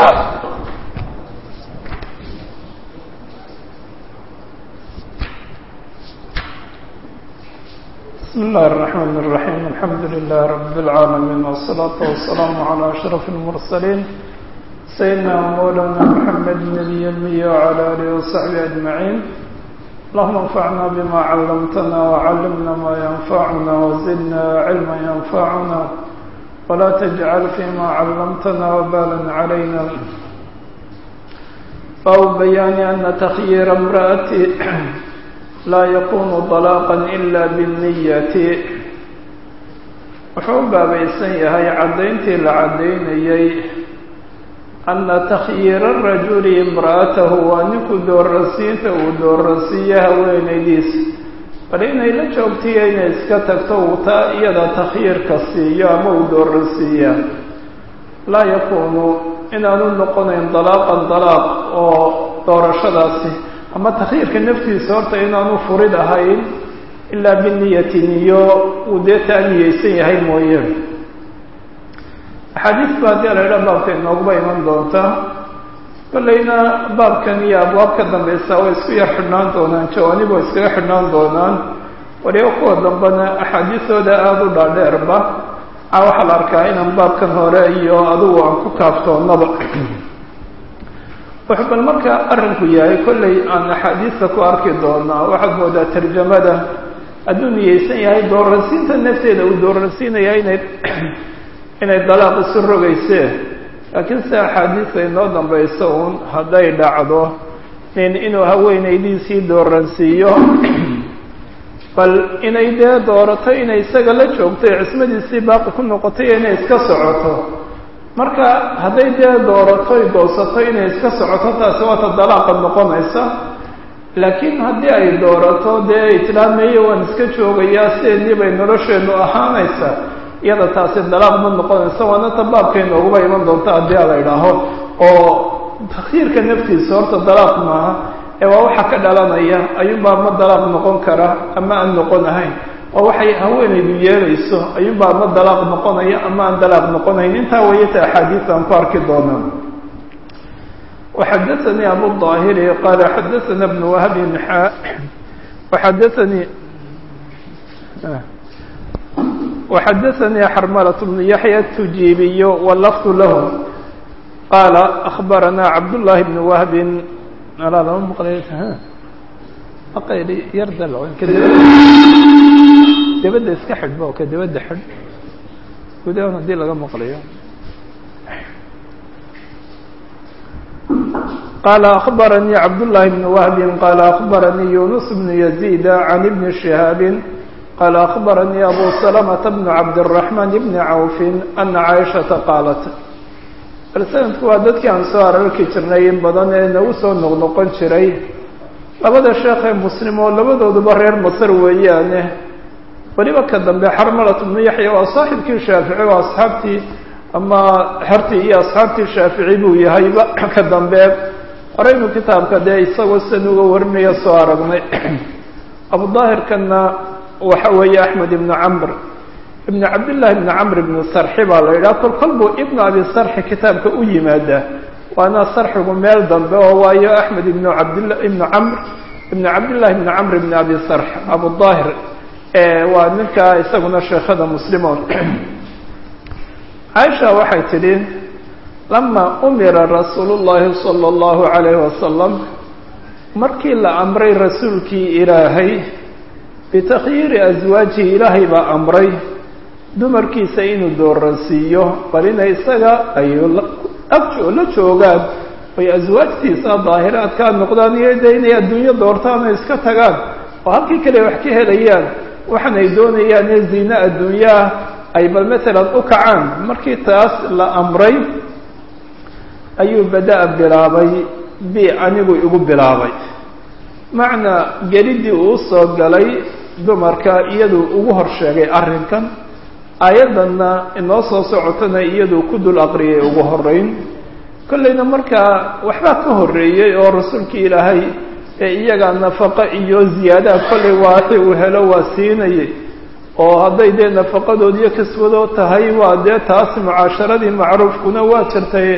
بسم الله الرحمن الرحيم الحمد لله رب العالمين والصلاة والسلام على أشرف المرسلين سيدنا مولانا محمد النبي الأمي وعلى آله وصحبه أجمعين اللهم انفعنا بما علمتنا وعلمنا ما ينفعنا وزدنا علما ينفعنا ولا تجعل فيما علمتنا وبالا علينا أو بيان أن تخيير امرأة لا يكون طلاقا إلا بالنية wuxuu u baabaysan yahay caddayntii la caddaynayay anna takhyiira rajuli imra'atahu waa ninku doorrasiinta uu doorrasiiyo haweenaydiisa bal inay la joogtiyo inay iska tagto uu taa iyada takhyiirka siiyo ama uu doorrasiiya laa yakuunu inaanu noqonayn dalaaqan dalaaq oo doorashadaasi ama takhyiirka naftiisa horta inaanu furid ahayn ilaa biniyati niyo uu dee taa niyeysan yahay mooye axaadiis ba haddii la idhaha baabka inooguba iman doonta kollayna baabkan iyo abwaab ka dambaysa way isku yar xidhnaan doonaan jawaanib way iskaga xidhnaan doonaan waliba kuwa dambena axaadiistooda aada u dhaadheerba a waxaa la arkaa inaan baabkan hore iyo adigu aan ku kaaftoonnaba wuxuu bal marka arrinku yahay kollay aan axaadiista ku arki doonaa waxaad moodaa tarjamada hadduu niyeysan yahay doorrasiinta nafteeda uu doorrasiinaya inay inay dalaaq isu rogaysee laakiin sida axaadiista inoo dambayso uun hadday dhacdo nin inuu haweenaydiisii doorransiiyo bal inay dee doorato inay isaga la joogto ee cismadiisii baaqi ku noqotay inay iska socoto marka hadday dee doorato y goosato inay iska socoto taasi waata dalaaqa noqonaysa laakiin haddii ay doorato dee ay tidhaha meeye waan iska joogayaa sideedii bay nolosheenu ahaanaysa iyada taasi dalaaq ma noqonaysa waana ta baabka inooguba iman doonta haddii a la idhaaho oo takhyiirka naftiisa horta dalaaq maaha ee waa waxa ka dhalanaya ayuunbaa ma dalaaq noqon kara ama aan noqon ahayn oo waxay haweenaydu yeelayso ayuunbaa ama dalaaq noqonaya ama aan dalaaq noqonayn intaa wayata axaadiis aan ku arki doonaa وxadaثnي abu الظاhiri qala xadaثna بن whb xadaثnي وxadaثnي xrmlة بن yaحyى التujibiy wlfظ lah qala أخbarana cabdاللahi بن whb yar dabadda iska xidhba oo ka dabadda xidh gudahan haddii laga maqlayo qala أخbaranii cabdاللahi بن wهbi qala أخbaranii yunus بن يزيد عن بن شhihاab qala أخbaranii abu سلمة بن cabdالرحمن بن cawf أna caiشhaةa qaalat bal sanadku waa dadkii aan soo ararki jirnay in badan ee nagu soo noqnoqon jiray labada sheekh ee muslim oo labadooduba reer masr weeyaane weliba ka dambe xarmalat bnu yaxya waa saaxibkii shaafici waa asxaabtii ama xertii iyo asxaabtii shaafici buu yahayba ka dambe horeynu kitaabka dee isagoo san uga warinaya soo aragnay abudaahirkana waxa weeye axmed ibnu camr ibn cabdillahi ibni camr ibnu sarxi baa la yidhaha kol kol buu ibnu abi sarxi kitaabka u yimaadaa waana sarxigu meel dambe oo waayo axmed ibnu cabdilla ibnu camr ibn cabdillahi ibni camr ibni abi sarx abudaahir waa ninka isaguna sheekhada muslimoon caaisha waxay tidhi lama umira rasuulu llahi sala allahu calayhi wasalam markii la amray rasuulkii ilaahay bitakhyiiri aswaajihi ilaahay baa amray dumarkiisa inuu dooransiiyo bal inay isaga ay agoo la joogaan ay aswaajtiisa daahiraadkaa noqdaan iyo dee inay adduunyo doortaan oo iska tagaan oo halkii kale wax ka helayaan waxan ay doonayaan ee ziine adduunyaah ay bal matalan u kacaan markii taas la amray ayuu bada-a bilaabay bi anigu igu bilaabay macnaa gelidii uu soo galay dumarka iyaduu ugu hor sheegay arrinkan aayaddanna inoo soo socotana iyaduu ku dul aqriyay ugu horeyn kollayna markaa waxbaa ka horreeyey oo rasuulkii ilaahay ee iyaga nafaqo iyo ziyaadaha kollay waaxi uu helo waa siinayay oo hadday dee nafaqadood iyo kaswadoo tahay waa dee taas mucaasharadii macruufkuna waa jirtay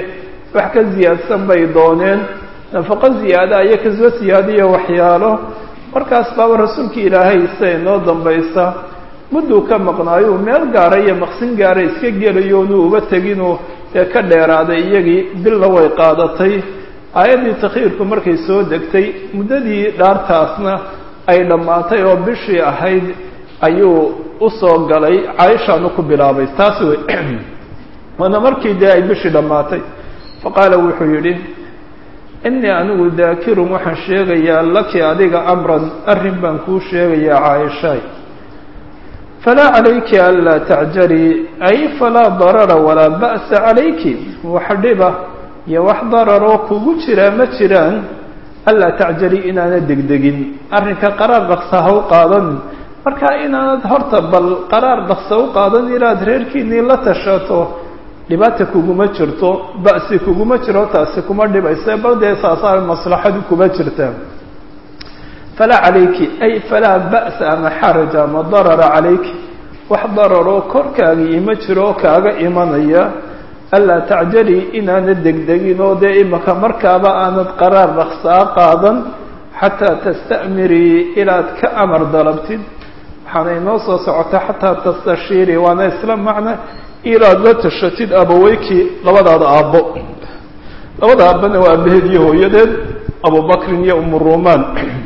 wax ka ziyaadsan bay dooneen nafaqo ziyaada iyo kasoo siyaadiyo waxyaalo markaas baaba rasuulkii ilaahay siday noo dambaysa mudduu ka maqnaayo meel gaara iyo maqsin gaara iska gelayo onuu uba teginuu dee ka dheeraaday iyagii billa way qaadatay aayaddii takhiirku markay soo degtay muddadii dhaartaasna ay dhammaatay oo bishii ahayd ayuu usoo galay caaishaanu ku bilaabay taas wey waana markii dee ay bishii dhammaatay faqaala wuxuu yidhi innii anigu daakirun waxaan sheegayaa laki adiga amran arrin baan kuu sheegayaa caaishaay falaa calayki anlaa tacjalii ay falaa darara walaa ba'sa calayki wax dhiba iyo wax dararoo kugu jiraa ma jiraan anlaa tacjalii inaana degdegin arrinka qaraar dhaqsa ha u qaadan markaa inaanad horta bal qaraar dhaqsa u qaadan inaad reerkiinii la tashato dhibaata kuguma jirto ba'si kuguma jiro taasi kuma dhibaysa bal dee saasaa maslaxadu kuma jirtaa falaa calayki ay falaa ba'sa ama xaraja ama darara calayki wax dararoo korkaaga ima jiro oo kaaga imanaya anlaa tacjalii inaanad degdegin oo dee imaka markaaba aanad qaraar dhaqsaa qaadan xataa tasta'mirii ilaad ka amar dalabtid waxaana inoo soo socota xataa tastashiirii waana isla macna ilaad la tashatid abaweykii labadaada aabbo labada aabbana waa abaheed iyo hooyadeed abubakrin iyo umu rumaan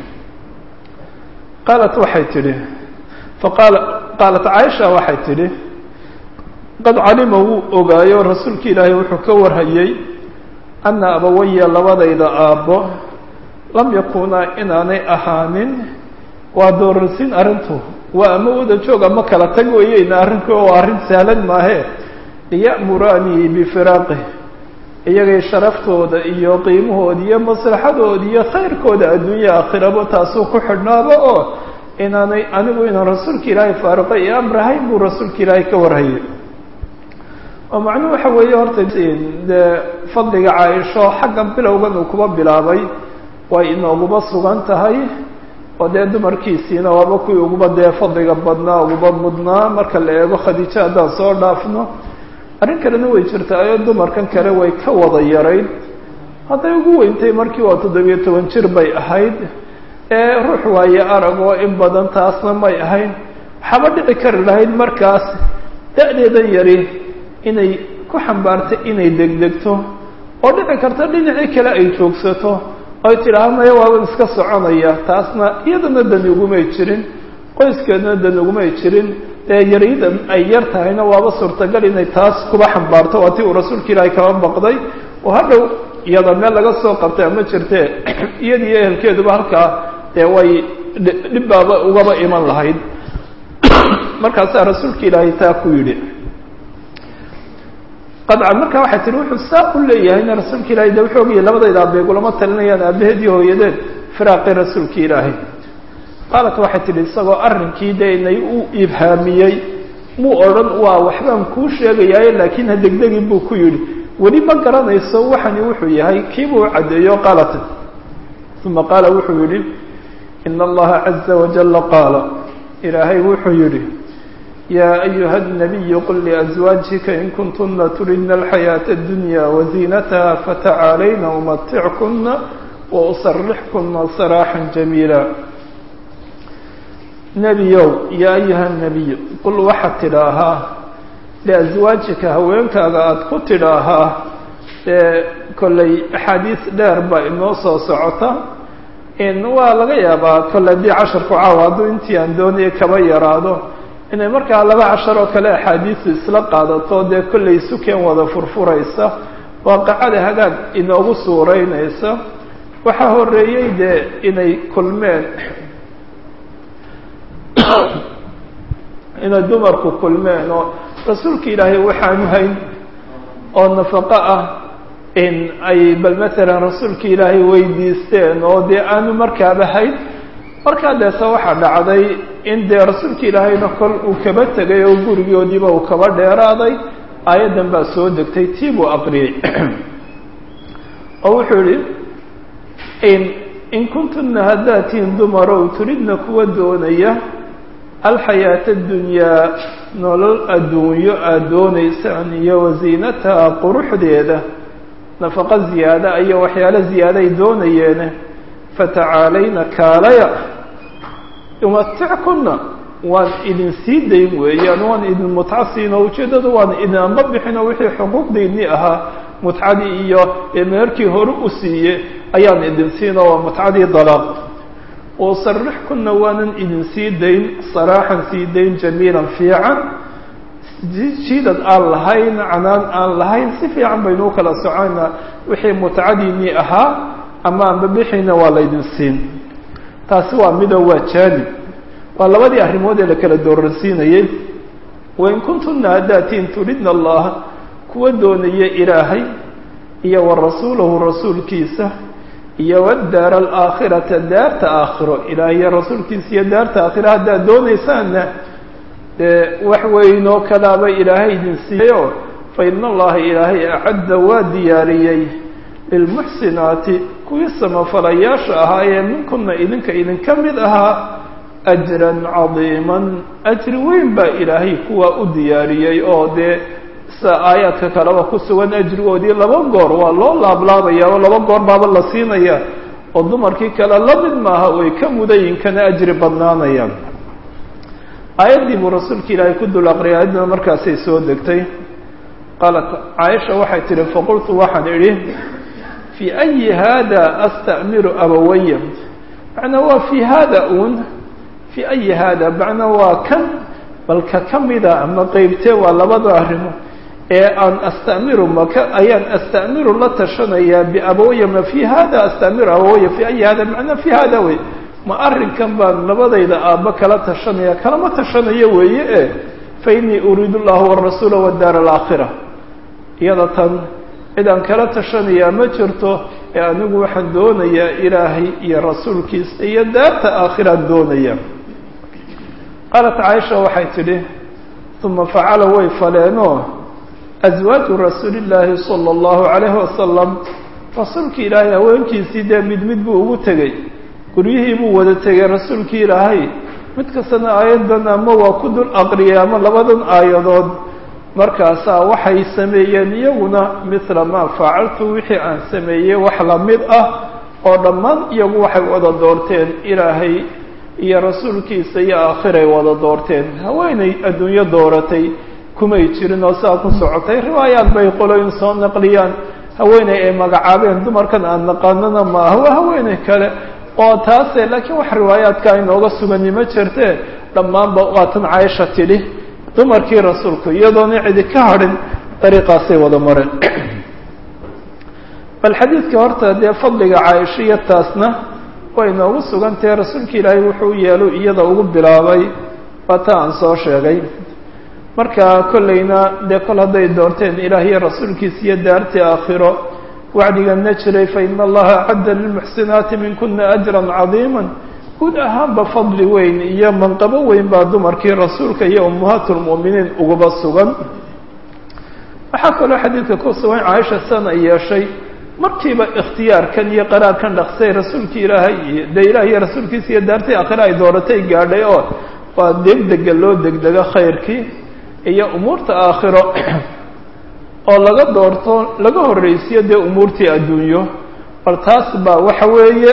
qaalat waxay tidhi faqaala qaalat caaisha waxay tidhi qad calima wuu ogaayo rasuulki ilaahay wuxuu ka warhayey anna abawaya labadayda aabbo lam yakunaa inaanay ahaanin waa doorarsiin arrintu waa ama wada joog ama kala tag weyeyna arrinku waa arrin sahlan maahe liya'muraanii bifiraaqih iyagay sharaftooda iyo qiimahooda iyo maslaxadooda iyo khayrkooda adduunya aakhiraba taasuu ku xidhnaaba oo inaanay anigu inaan rasuulka ilaahay faaruqa iyo amrahayn buu rasuulka ilaahay ka warhayay oo macnuhu waxa weeye horta dee fadliga caaisho xagga bilowgan uu kuba bilaabay way inooguba sugan tahay oo dee dumarkiisiina waaba kuwii uguba dee fadliga badnaa uguba mudnaa marka la eego khadiijo haddaan soo dhaafno arrin kalena way jirtaayo dumarkan kale way ka wada yarayd hadday ugu weyntay markii waa toddobiyo toban jir bay ahayd ee ruux waaye arag oo in badan taasna may ahayn waxaaba dhici kari lahayd markaas da-deedan yari inay ku xambaartay inay degdegto oo dhici karta dhinacii kale ay joogsato oy tidhaah maya waaban iska soconaya taasna iyadana dani ugumay jirin qoyskeedna dani ugumay jirin dee yarida ay yar tahayna waaba suurtagal inay taas kuba xambaarto waa ti uu rasuulka ilaahay kaba baqday oo hadhow iyada meel laga soo qabtay ama jirte iyada iyo ehelkeeduba halkaa dee way dhibbaaba ugaba iman lahayd markaasaa rasuulka ilaahay taa ku yidhi qadcan markaa waxay tihi wuxuu saa u leeyahayna rasuulka ilahay de wuxuu ogayay labadayda abeeg ulama talinayaan aabaheed iyo hooyadeed firaaqi rasuulka ilaahay qaalat waxay tihi isagoo arrinkii de inay u ibhaamiyey muu odhan waa waxbaan kuu sheegayaaye laakiin ha degdegin buu ku yidhi weli ma garanayso waxani wuxuu yahay kiibuu caddeeyo qaalat uma qaala wuxuu yidhi ina allaha caza wajala qaala ilaahay wuxuu yidhi ya ayuha الnabiyu qul liأزwaajika in kuntuna turidna alxayaaةa اdunya waziinataha fatacaalayna umatickuna wausarixkuna saraaxا jamiila nebiyow ya ayuha الnabiyu qul waxaad tidhaahaa liأزwaajika haweenkaaga aada ku tidhaahaa ee kollay axaadiis dheer baa inoo soo socota waa laga yaabaa kolley haddii casharku caawa hadduu intii aan doonaya kaba yaraado inay markaa laba cashar oo kale axaadiisu isla qaadato dee kollay sukeen wada furfuraysa waaqicada hagaag inoogu suuraynaysa waxaa horeeyey dee inay kulmeen inay dumarku kulmeen oo rasuulka ilaahay waxaanu hayn oo nafaqo ah in ay bal masalan rasuulka ilaahay weydiisteen oo dee aanu markaaba hayn markaa deese waxaa dhacday in dee rasuulka ilaahayna kol uu kaba tegay oo gurigoodiiba uu kaba dheeraaday aayaddan baa soo degtay tii buu aqriyey oo wuxuu yihi in in kuntuna haddaad tihiin dumarow turidna kuwa doonaya alxayaata addunyaa nolol adduunyo aada doonaysaan iyo wasiinataha quruxdeeda nafaqo ziyaada iyo waxyaalo ziyaaday doonayeene fatacaalayna kaalaya umatickunna waan idin sii dayn weeyaan waan idin mutco siinoo ujeeddadu waan idin amba bixinoo wixii xuquuqdiinii ahaa mutcadii iyo meerkii hore u siiye ayaan idin siinoo waa mutcadii dalaaq wasarixkunna waanan idin sii dayn saraaxan sii dayn jamiilan fiican jiidad aan lahayn canaan aan lahayn si fiican baynuu kala soconaa wixii mutcadiinii ahaa ama anba bixiina waa laydin siin taasi waa mido waa jaanib waa labadii arrimood ee la kala dooransiinayey wain kuntunna haddaatiin turidna allaha kuwa doonaya ilaahay iyo wa rasuulahu rasuulkiisa iyo wadaara alaakhirata daarta aakhiro ilaahay iyo rasuulkiisa iyo daarta aakhiro haddaad doonaysaanna dee wax weynoo kalaaba ilaahay idin siiyayo fa ina allaha ilaahay acadda waa diyaariyey lilmuxsinaati kuwii samafalayaasha ahaa ee minkunna idinka idinka mid ahaa ajran cadiiman ajri weyn baa ilaahay kuwaa u diyaariyey oo dee sa aayaadka kaleba ku sugan ajrigoodii laba goor waa loo laablaabaya oo laba goor baaba la siinaya oo dumarkii kale la mid maaha way ka mudayin kana ajri badnaanayaan aayaddii buu rasuulka ilaahay ku dul aqriyay ayaddana markaasay soo degtay qaalat caaisha waxay tihi faqultu waxaan idhi fii ayi hada asta'miru abawaya macnaa waa fii hada un fii ayi hada macnaa waa kan balka ka mida ama qeybtee waa labada arrimo ee aan astamiru maka ayaan astamiru la tashanayaa biabawaya ma fii hada astamiru abawaya fii ayi hada macnaa fii hada wey ma arrinkan baan labadayda aabba kala tashanaya kalama tashanayo weeye e fa inii uriidu llaha warasuula wadaara alaakhira iyada tan cid aan kala tashanayaa ma jirto ee anigu waxaan doonayaa ilaahay iyo rasuulkiisa iyo daarta aakhiraan doonaya qaalat caaisha waxay tidhi uma facala way faleenoo aswaaju rasuuli llaahi sala allahu calayhi wasalam rasuulki ilaahay haweenkiisii dee mid mid buu ugu tegey guryihii buu wada tegay rasuulkii ilaahay mid kastana aayaddan ama waa ku dul aqriyay ama labadan aayadood markaasaa waxay sameeyeen iyaguna mithla maa facaltu wixii aan sameeyey wax lamid ah oo dhammaan iyagu waxay wada doorteen ilaahay iyo rasuulkiisa iyo aakhiray wada doorteen haweenay adduunyo dooratay kumay jirin oo sidaa ku socotay riwaayaad bay qoloyin soo naqliyaan haweeney ay magacaabeen dumarkan aan naqaanana maaha waa haweeney kale oo taase laakiin wax riwaayaadka inooga sugani ma jirte dhammaanba waatan caaisha tidhi dumarkii rasuulku iyadoona cidi ka hadhin dariiqaasay wada mareen bal xadiidka horta dee fadliga caaisha iyo taasna way inoogu sugantahe rasuulka ilaahay wuxuu yeelu iyada ugu bilaabay waa ta aan soo sheegay marka kollayna dee kol hadday doorteen ilaah iyo rasuulkiisa iyo daartii aakhiro wacdigana jiray fa ina allaha acadda lilmuxsinaati minkuna ajran cadiima guud ahaanba fadli weyn iyo manqabo weyn baa dumarkii rasuulka iyo ummahaat lmu'miniin uguba sugan waxaa kaloo xadiidka ku sugan caaisha sana yeeshay markiiba ikhtiyaarkan iyo qaraarkan dhaqsay rasuulkii ilaahay iyo dee ilaah iyo rasuulkiisa iyo daartii aakhira ay dooratay gaadhay oo waa degdega loo degdego khayrkii iyo umuurta aakhiro oo laga doorto laga horreysiyo dee umuurtii adduunyo bal taas baa waxa weeye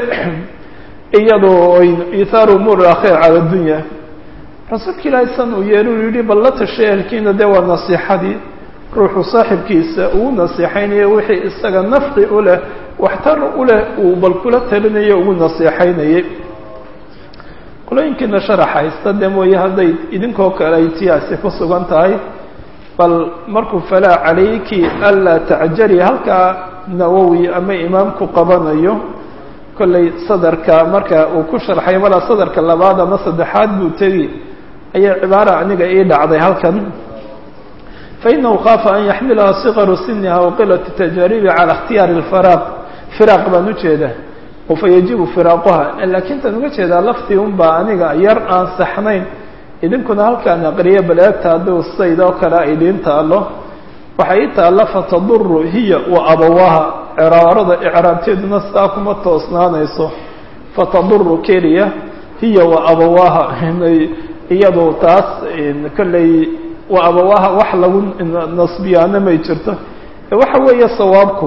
iyadoo ithaaru umuur aakhira cala addunya rasuulka ilaahay san uu yeelu yihi bal la tashay ehelkiina dee waa nasiixadii ruuxu saaxibkiisa uu nasiixaynayo wixii isaga nafci u leh waxtar u leh uu bal kula talinayo ugu nasiixaynayay qolooyinkiina sharax haysta dee mooye hadday idinkoo kale ay tiyaasi ku sugan tahay bal markuu falaa calayki anlaa tacjali halkaa nawowi ama imaamku qabanayo kollay sadarka marka uu ku sharxay malaa sadarka labaad ama saddexaad buu tegi ayaa cibaara aniga ii dhacday halkan fainahu khaafa an yaxmilaha sikaru siniha waqilatu tajaaribi cala ikhtiyaari lfaraaq firaaq baan ujeeda oo fa yajibu firaaquha laakiin tan uga jeedaa laftii un baa aniga yar aan saxnayn idinkuna halkaan aqriya bal eegta hadduu saydoo kale idiin taalo waxay ii taalla fataduru hiya wa abawaha ciraarada icraabteeduna sidaa kuma toosnaanayso fataduru keliya hiya wa abawaha iyadu taas kolley wa abawaha wax lagu nasbiyaana may jirto waxa weeye sawaabku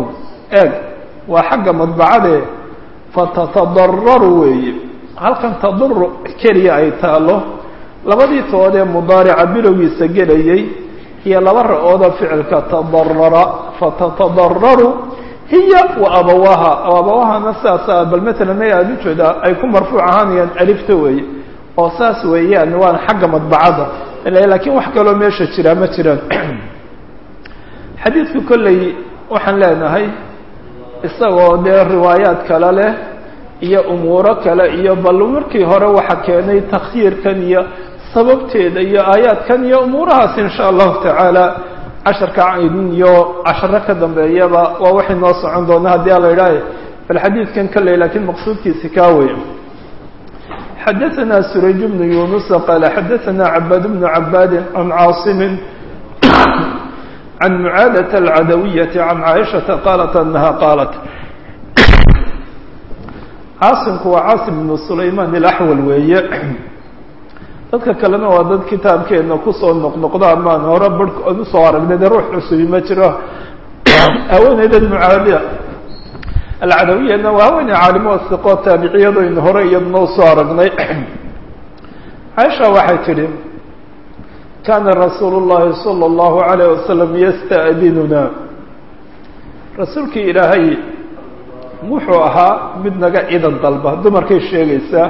eeg waa xagga madbacade fatatadararu weeye halkan taduru keliya ay taalo labadii tood ee mudaarica bilowgiisa gelayay iyo laba ra-ooda ficilka tadarara fatatadararu hiya wa abawaha abawahana sidaasa bal matalan may aada ujeedaa ay ku marfuuc ahaanayaan alifta weeye oo saas weeyaan waan xagga madbacadda laakiin wax kaloo meesha jiraa ma jiraan xadiidku kolley waxaan leenahay isagoo dee riwaayaad kale leh iyo umuuro kale iyo bal markii hore waxa keenay takhyiirkan iyo sababteeda iyo aayaadkan iyo umuurahaas insha allahu tacaala casharka iyo casharo ka dambeeyaba waa waxay noo socon doona haddii ala idhaahe bal xadiidkan kolley laakiin maqsuudkiisi kaa wey xadaثna surayj bnu yunusa qaala xadaثna cabaad bnu cabaadi can caasimi can mucaadaة alcadawiyaةi can caaishaةa qaalat anaha qaalat caasimku waa caasim bnu sulayman ilaxwal weeye dadka kalena waa dad kitaabkeena kusoo noqnoqdo amaan hore barhkood usoo aragnay de ruux cusubi ma jiro haweeneydan mucaadiya alcadawiyana waa haweeney caalimo siqoo taabiciyadaynu hore iyaduna usoo aragnay caaisha waxay tidhi kaana rasuulu llahi salى اllahu alayh wasalam yasta'dinuna rasuulkii ilaahay wuxuu ahaa mid naga ciidan dalba dumarkay sheegaysaa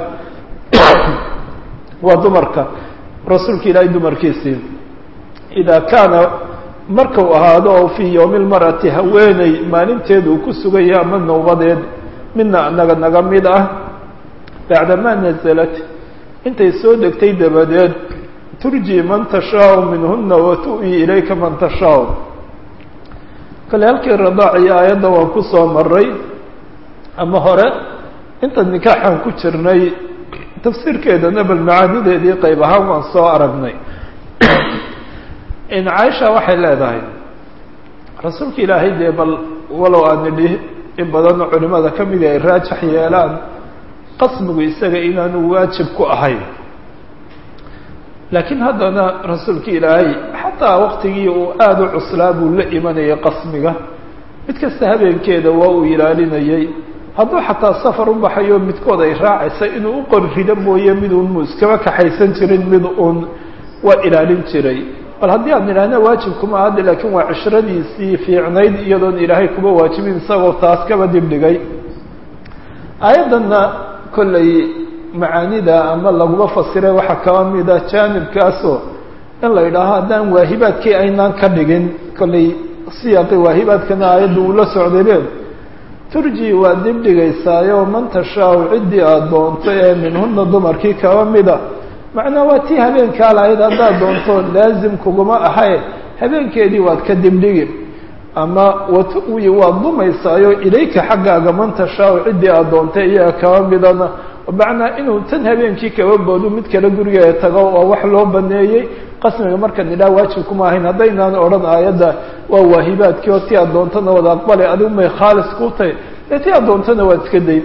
waa dumarka rasuulka ilaahay dumarkiisii idaa kaana markau ahaado oo fii yowmi lmar'ati haweeney maalinteedu uu ku sugaya ama nawbadeed midna naga naga mid ah bacdamaa nasalat intay soo degtay dabadeed turji man tashaau minhuna wa tu'yi ilayka man tashaau kale halkii radaaciyo aayadda waan ku soo maray ama hore inta nikaaxaan ku jirnay tafsiirkeedana bal macaanideedii qayb ahaan waan soo aragnay in caaisha waxay leedahay rasuulka ilaahay dee bal walow aan nidhi in badanoo culimada ka mida ay raajax yeelaan qasmigu isaga inaanu waajib ku ahayn laakiin haddana rasuulka ilaahay xataa waqtigii uu aada u cuslaa buu la imanayay qasmiga mid kasta habeenkeeda waa uu ilaalinayay hadduu xataa safar u baxayo midkood ay raacaysa inuu u qor rido mooye mid uun mu iskaba kaxaysan jirin mid uun waa ilaalin jiray bal haddii aan idhaahna waajibkuma hadda laakiin waa cishradiisii fiicnayd iyadoon ilaahay kuma waajibin isagoo taas kaba dibdhigay aayaddanna kollay macaanida ama laguma fasiray waxaa kaba mida jaanibkaasoo in la yidhaaho haddaan waahibaadkii aynaan ka dhigin kollay siyaaqi waahibaadkana aayadda uu la socdaybe turji waa dibdhigaysaayo man tashaau ciddii aada doonto ee minhuna dumarkii kaba mida macnaa waa tii habeenkaa lahayd haddaad doonto laazim kuguma ahaye habeenkeedii waad ka dibdhigi ama watuwi waad dumaysaayo ilayka xaggaaga man tashaau ciddii aada doonta iyaga kaba midana macnaa inuu tan habeenkii kaba boodu mid kale gurigeeda tago waa wax loo baneeyey qasmiga markaan idhaha waajib kuma ahayn haddaynaan odhan aayadda waa waahibaadkii oo ti aad doontana wada aqbali adigu may khaalis ku tahay dee ti aad doontana waad iska dayn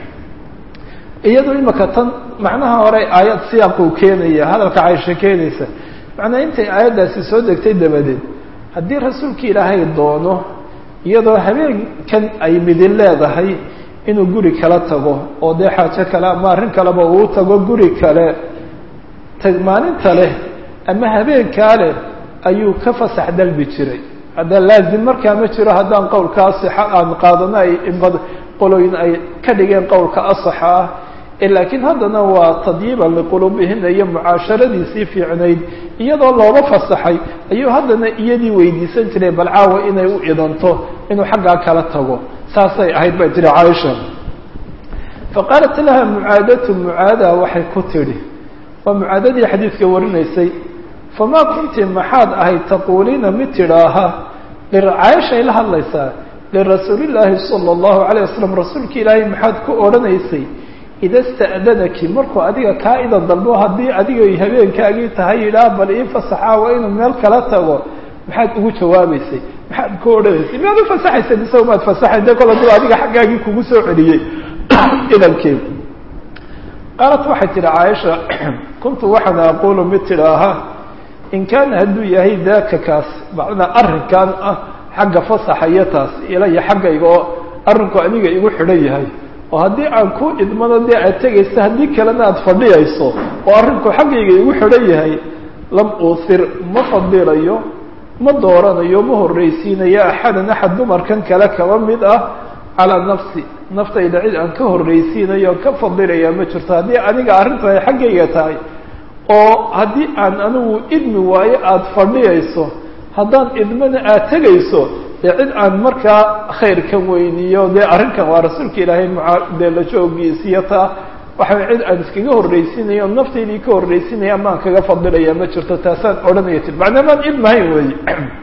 iyadoo imaka tan macnaha hore aayad siyaaquu keenaya hadalka caysho keenaysa macnaa intay aayaddaasi soo degtay dabadeed haddii rasuulka ilaahay doono iyadoo habeenkan ay midin leedahay inuu guri kala tago oo dee xaajo kale ama arrin kaleba uu tago guri kale maalinta leh ama habeenkaa leh ayuu ka fasax dalbi jiray hadda laazim markaa ma jiro haddaan qowlka asixa aan qaadano ay qolooyin ay ka dhigeen qowlka asaxa ah laakiin haddana waa tadyiiban liquluubihina iyo mucaasharadiisii fiicnayd iyadoo looga fasaxay ayuu haddana iyadii weydiisan jiray bal caawa inay u idanto inuu xaggaa kala tago saasay ahayd bay tihi caaisha faqaalat laha mucaadatu mucaada waxay ku tidhi waa mucaadadii xadiidka warinaysay famaa kunti maxaad ahayd taquuliina mid tidhaaha caaishay la hadlaysaa lirasuulillaahi sala allahu calayh wasalam rasuulka ilaahay maxaad ku odhanaysay ida sta'danaki markuu adiga kaa idan dalbo haddii adigay habeenkaagii tahay yidhaah bal ii fasaxaa waa inuu meel kala tago maxaad ugu jawaabaysay maxaad ku odhanaysay miyaad u fasaxaysa isaga maad fasaxay de kol aduu adiga xaggaagii kugu soo celiyey idankii qaalat waxay tidhi caaisha kuntu waxaan aquulu mid tidhaaha in kaana hadduu yahay daaka kaas macnaa arrinkan ah xagga fasaxa iyo taas ilaya xaggayga oo arrinku aniga igu xidhan yahay oo haddii aan ku idmano dee aad tegaysa haddii kalena aada fadhiyayso oo arrinku xaggayga igu xidhan yahay lam uusir ma fadilayo ma dooranayo ma horreysiinayo axadan axad dumarkan kale kaba mid ah calaa nafsi naftayda cid aan ka horreysiinayo ka fadilaya ma jirto haddii aniga arrintu ay xaggayga tahay oo haddii aan anigu idmi waayo aada fadhiyayso haddaan idmana aada tegayso dee cid aan markaa khayr ka weyniyo dee arrinkan waa rasuulka ilaahay maa dee la joogiisiyo taa waxaa cid aan iskaga horreysiinayo naftaydii ka horreysinaya amaan kaga fadilaya ma jirto taasaan odhanaya ti macnaamaan idmahayn weeye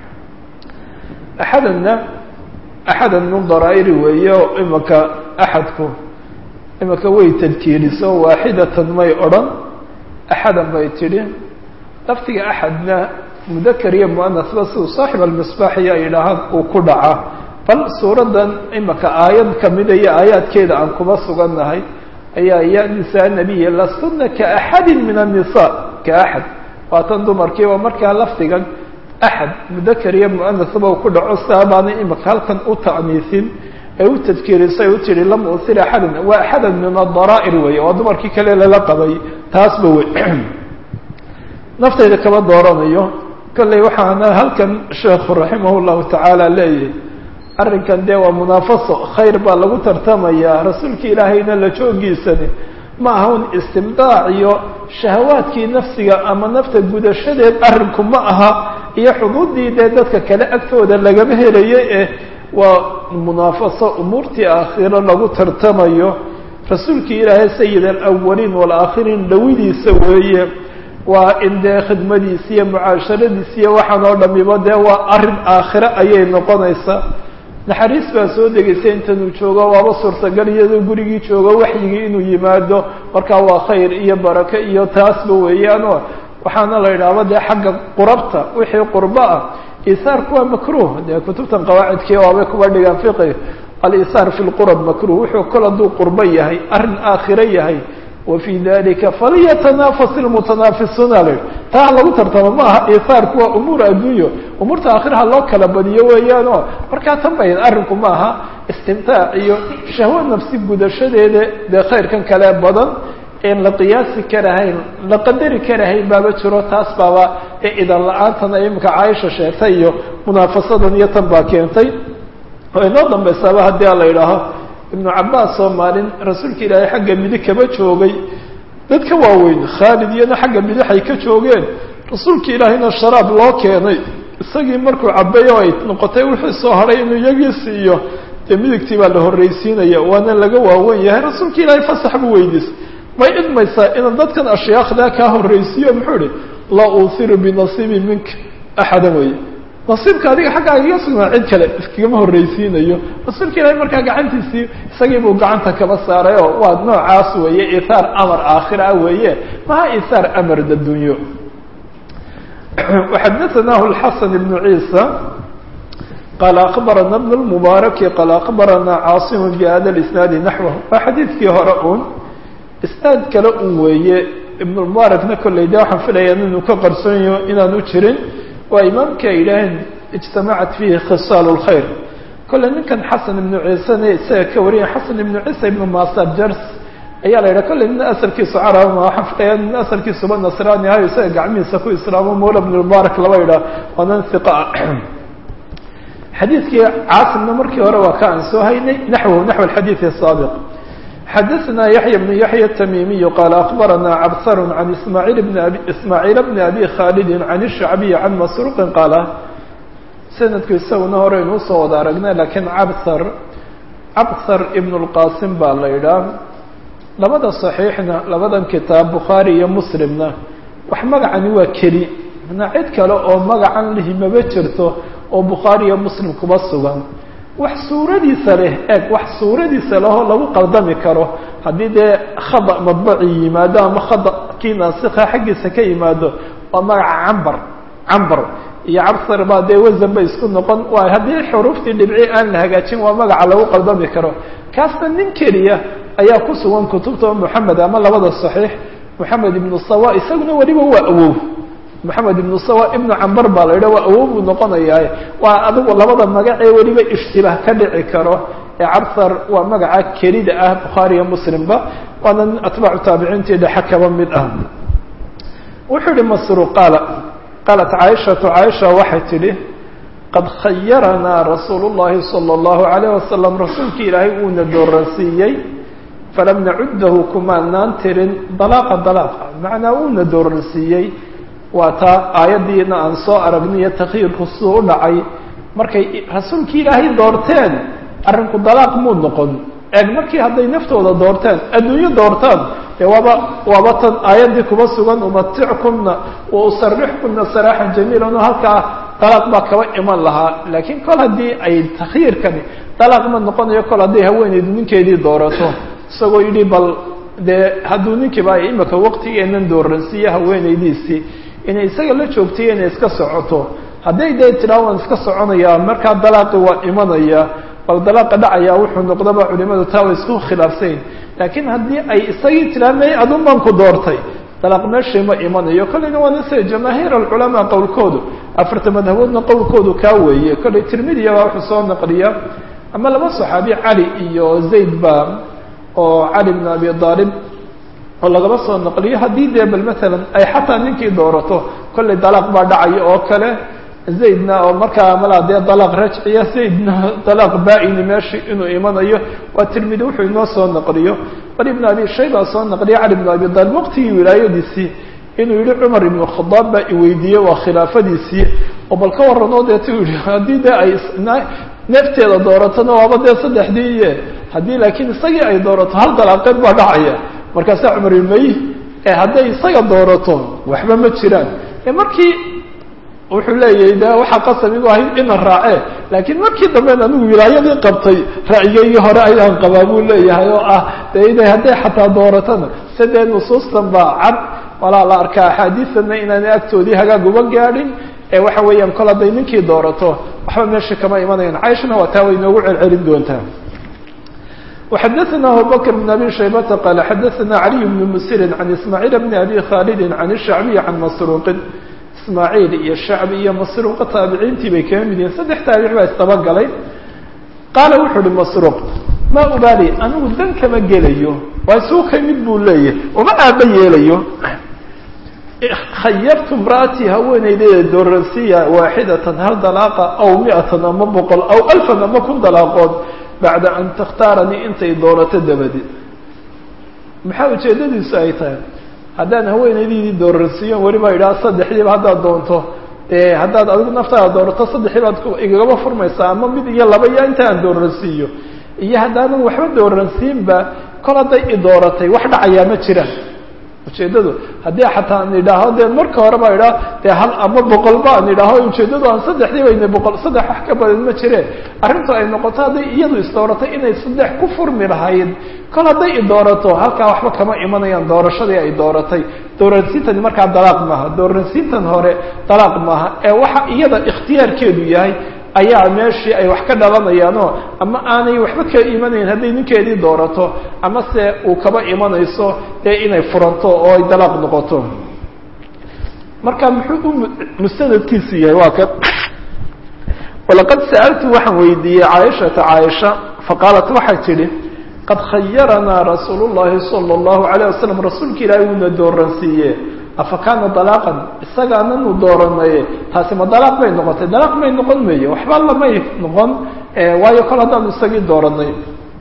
axadanna axadan min daraa'iri weeye oo imanka axadku imanka way tadkiiriso waaxidatan may odhan axadan bay tidhi laftiga axadna mudakar iyo muanasba siduu saaxib almisbaaxiyo ay yidhaahaan uu ku dhaca bal suuraddan imanka aayad kamida iyo aayaadkeeda aan kuma sugannahay ayaa ya nisaa nabiya lastunna kaaxadin min annisaa ka axad waatan dumarkiiba markaa lafdigan axad mudakar iyo muanasba uu ku dhaco saabaana imanka halkan u ta'niisin ee u tadkiirisay u tihi lam usir axadan waa axadan min adaraa'ir weeye waa dumarkii kale lala qabay taasba wey naftayda kama dooranayo kolley waxaana halkan sheekhu raximah llahu tacaala leeyahy arrinkan dee waa munaafaso khayr baa lagu tartamayaa rasuulka ilaahayna la joogiisani ma aha un istimdaac iyo shahawaadkii nafsiga ama nafta gudashadeed arrinku ma aha iyo xuduuddii dee dadka kale agtooda lagama helayay eh waa munaafaso umuurtii aakhiro lagu tartamayo rasuulkii ilaahay sayid alawaliin waalaakhiriin dhawidiisa weeye waa in dee khidmadiisi iyo mucaasharadiisi iyo waxaan oo dhamiba dee waa arrin aakhiro ayay noqonaysaa naxariis baa soo degaysa intanuu joogo waaba suurtagal iyadoo gurigii joogo waxyigii inuu yimaado markaa waa khayr iyo barako iyo taasba weeyaanoo waxaana la yidhaahba dee xagga qurabta wixii qurbo ah isaarku waa makruh dee kutubtan qawaacidkii waabay kuba dhigaan fiqi alisaar fi lqurab makruh wuxuu kol hadduu qurbo yahay arrin aakhiro yahay wafي dalika falyatanafas ilmutanaafisuuna l taa lagu tartamo ma aha isaarku waa umuur adduunyo umuurta aakhiraha loo kala badiyo weeyaano markaa tan bayan arrinku ma aha istimtaac iyo shahwo nafsi gudashadeeda dee khayrkan kale badan en la qiyaasi karahayn la qadari karahayn baaba jiro taas baaba ee idan la-aantan ay imika caaisha sheegtay iyo munaafasadan iyo tan baa keentay oo inoo dambaysaaba haddii a la idhaaho ibnu cabaas oo maalin rasuulka ilaahay xagga midig kaba joogay dad ka waaweyn khaalid iyana xagga midixay ka joogeen rasuulka ilaahayna sharaab loo keenay isagii markuu cabeeyo ay noqotay wixii soo hadhay inuu iyagii siiyo dee midigtii baa la horreysiinaya waana laga waawen yahay rasuulka ilaahay fasax buu weydiisay may idmaysaa inaan dadkan ashyaakdaa kaa horreysiiyo muxuu ihi laa uusiru binasiibi minka axada wey nasiibka adiga xaggaaga iga sugnaa cid kale iskagama horreysiinayo rasuulka ilaahay markaa gacantiisii isagii buu gacanta kaba saaray oo waa noocaas weeye ithaar amar aakhira ah weeye maha ithaar amar dadunyo وxadثnah الxaسن بن عيسى qال أخbarana بن المبارك qال أخbarana cاaصم بhda الإسناaد نحوه waa xadiidkii hore un isnaad kale un weeye iبن المباركna kolley de waxaan filaya inuu ka qarsoonyo inaan u jirin waa imaamka ay yidhaaheen اجتamacat fihi khiصاal الخayr kolley ninkan xaسن iبن ciisena isaga ka wariya xaسن iبن ciisa iبن masar jers ayaa la yidhaha kolley nin asalkiisu carab ma waxaan filaya nin asalkiisuba nasraani ahayo isaga gacmihiisa ku islaamo mawla bn mubaarak laba yidhaah waa nin hiqa ah xadiidkii caasimna markii hore waa ka aan soo haynay naxwahu naxw alxadiid الsaabiq xadaثna yaحya bn yaحya التamiimiy qaala akbarana cabsar can ismaaعiil bn abi ismaaعiil bn abi khaalidi can الshacbiyi can masruuqi qaala sanadku isaguna hore inuu soo wada aragnay lakiin cabsar cabsar ibn اlqasim baa la yidhaah labada صaxiixna labadan kitaab bukhaari iyo muslimna wax magacani waa keli mana cid kale oo magacan lihi maba jirto oo bukhaari iyo muslim kuma sugan wax suuradiisa leh eeg wax suuradiisa lehoo lagu qaldami karo haddii dee khada madbaci yimaado ama khada kii naasikha xaggiisa ka yimaado waa magaca cambar cambar iyo cabsar baa dee wasan bay isku noqon waay haddii xuruuftii dhibci aan la hagaajin waa magaca lagu qaldami karo kaasna nin keliya ayaa ku sugan kutubta moxamed ama labada صaxiix moxamed ibnu sawa isaguna weliba waa awow maxamed ibnu sawa ibnu cambar baa la yidhah waa awow buu noqonayaa waa adigu labada magacee weliba ishtibaah ka dhici karo ee cabthar waa magaca kelida ah bukhaariya muslimba waana nin atbaacu taabiciintii dhexe kaba mid ah wuxuu yihi masruuq qaala qaalat caaishatu caaisha waxay tidhi qad khayaranaa rasuulu llahi sala allahu alayh wasalam rasuulkii ilaahay uuna dooransiiyey falam nacuddahu kumaanaan tirin dalaaqa dalaaqa macnaa uuna dooransiiyey waa taa aayaddiina aan soo aragniyo takyiirku siduu u dhacay markay rasuulkii ilaahay doorteen arrinku dalaaq muu noqon eeg markii hadday naftooda doorteen adduunyo doortaan dee waaba waaba tan aayaddii kuba sugan umatickumna wa usarixkumna saraaxan jamiilan oo halkaa dalaaq baa kaba iman lahaa laakiin kol haddii ay takhyiirkani dalaaq ma noqonayo kol hadday haweeneydu ninkeedii doorato isagoo yidhi bal dee hadduu ninkiiba ay imika waqtigeenan dooransiiye haweeneydiisii inay isaga la joogtay inay iska socoto hadday dee tidhaa waan iska soconayaa markaa dalaaqi waa imanaya bal dalaaqa dhacaya wuxuu noqdaba culimadu taa way isku khilaafsayn laakiin haddii ay isagii tidhaa may adun baan ku doortay dalaaq meeshii ma imanayo kolleyna waana sida jamaahiir alculamaa qowlkoodu afarta madhaboodna qowlkoodu kaa weeye kolley tirmidiya baa wuxuu soo naqliya ama laba saxaabi cali iyo zayd ba oo cali bn abi aalib oo lagaba soo naqliyo haddii dee bal maalan ay xataa ninkii doorato kolley dalaaq baa dhacaya oo kale zaydna oo markaa malaa dee dalaaq rajciya zaydna dalaaq baa-ini meeshii inuu imanayo waa tirmidi wuxuu inoo soo naqliyo bal ibn abi shayba soo naqliya cali bn abi aalib waqtigii wilaayadiisii inuu yihi cumar ibn khadaab baa iweydiiyey waa khilaafadiisii oo bal ka warranoo deetu yihi haddii dee ay neefteeda dooratona waaba dee saddexdii iye haddii laakiin isagii ay doorato hal dalaaqeed baa dhacaya markaasaa cumar imay ee hadday isaga doorato waxba ma jiraan ee markii wuxuu leeyahay de waxaa qasab igu ahayd ina raacee laakiin markii damben anigu wilaayadii qabtay ra'yigaygii hore ayaan qabaa buu leeyahay oo ah de inay hadday xataa dooratona sidee nusuustan baa cad walaa la arkaa axaadiisanna inaanay agtoodii hagaag uba gaadhin ee waxa weeyaan kol hadday ninkii doorato waxba meeshii kama imanayaan cayshana waa taa way inoogu celcelin doontaa وxdثna abubكر بن أbي شhaybة qال xdثna علي بن mسr عن إسماعيل بن أbي khالد عن الشhعبي عن masروq ismاعيل iyo shacbi iyo masruuqa taabiciintii bay kama mid yihiin saddex taabic baa isdabagalay qaala wuxuu uhi masruuq ma ubaali anigu dan kama gelayo waa isuu ka mid buu leeyahay uma aaba yeelayo khayartu imra'atii haweeneydeeda dooransiya waaxidatan hal dalaaqa aw miatan ama boqol aw alfan ama kun dalaaqood bacda an takhtaaranii intay doorato dabadeed maxaa ujeedadiisu ay tahay haddaan haweeneydiidii dooransiiyon weliba idhaha saddexdiiba haddaad doonto dee haddaad adigu naftaada doorato saddexdii baad igagaba furmaysaa ama mid iyo laba iyo inta aan dooransiiyo iyo haddaanan waxba dooransiinba kol hadday i dooratay wax dhacayaa ma jiraan ujeeddadu haddii xataa aan idhaaho dee marka hore baa idhaha dee hal ama boqolba aan idhaaho ujeeddadu aan saddexdii bayna boqol saddex wax ka badan ma jireen arrintu ay noqoto hadday iyadu isdooratay inay saddex ku furmi lahayd kol hadday i doorato halkaa waxba kama imanayaan doorashadii ay dooratay dooransiintani markaa dalaaq maaha dooransiintan hore dalaaq maaha ee waxa iyada ikhtiyaarkeedu yahay ayaa meeshii ay wax ka dhalanayaanoo ama aanay waxba ka imanayn hadday ninkeedii doorato ama se uu kaba imanayso dee inay furanto oo ay dalaaq noqoto marka muxuu u mustanadkiisu yahay waa kan walaqad sa'altu waxaan weydiiyey caaishata caaisha faqaalat waxay tidhi qad khayaranaa rasuulu llahi sala allahu alayh wasalam rasuulka ilaahay uuna dooransiiye afa kaana dalaaqan isagaananu dooranaye taasi ma dalaaq bay noqotay dalaaq may noqon meeyo waxba lamay noqon waayo kol haddaanu isagii dooranay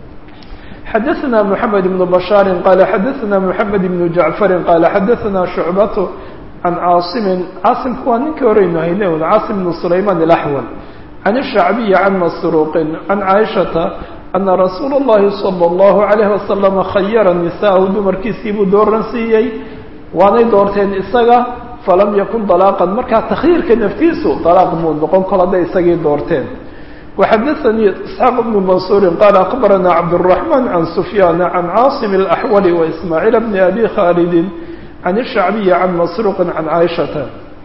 xadaثna mحamed بن bشhaari qala xadaثna mحamed بن jaعfari qala xadaثna shucbat can caasimi caasimku waa ninkii horeynu hayne un caasim بn sulayman الأxwal can الshacbiyi can masruuqi can caaishata ana rasuula الlahi salى الlahu عalayه wasalam khayara nisaahu dumarkiisii buu dooran siiyey waanay doorteen isaga falam yakun dalaaqan markaa takhyiirka naftiisu dalaaq muu noqon kol hadday isagii doorteen waxadaanii isxaaq bnu mansuurin qaala akbarana cabdالraxman can sufyaana can caasim اlaxwali waismaaciil bni abi khaalidin can ishacbiyi can masruuqin can caaishata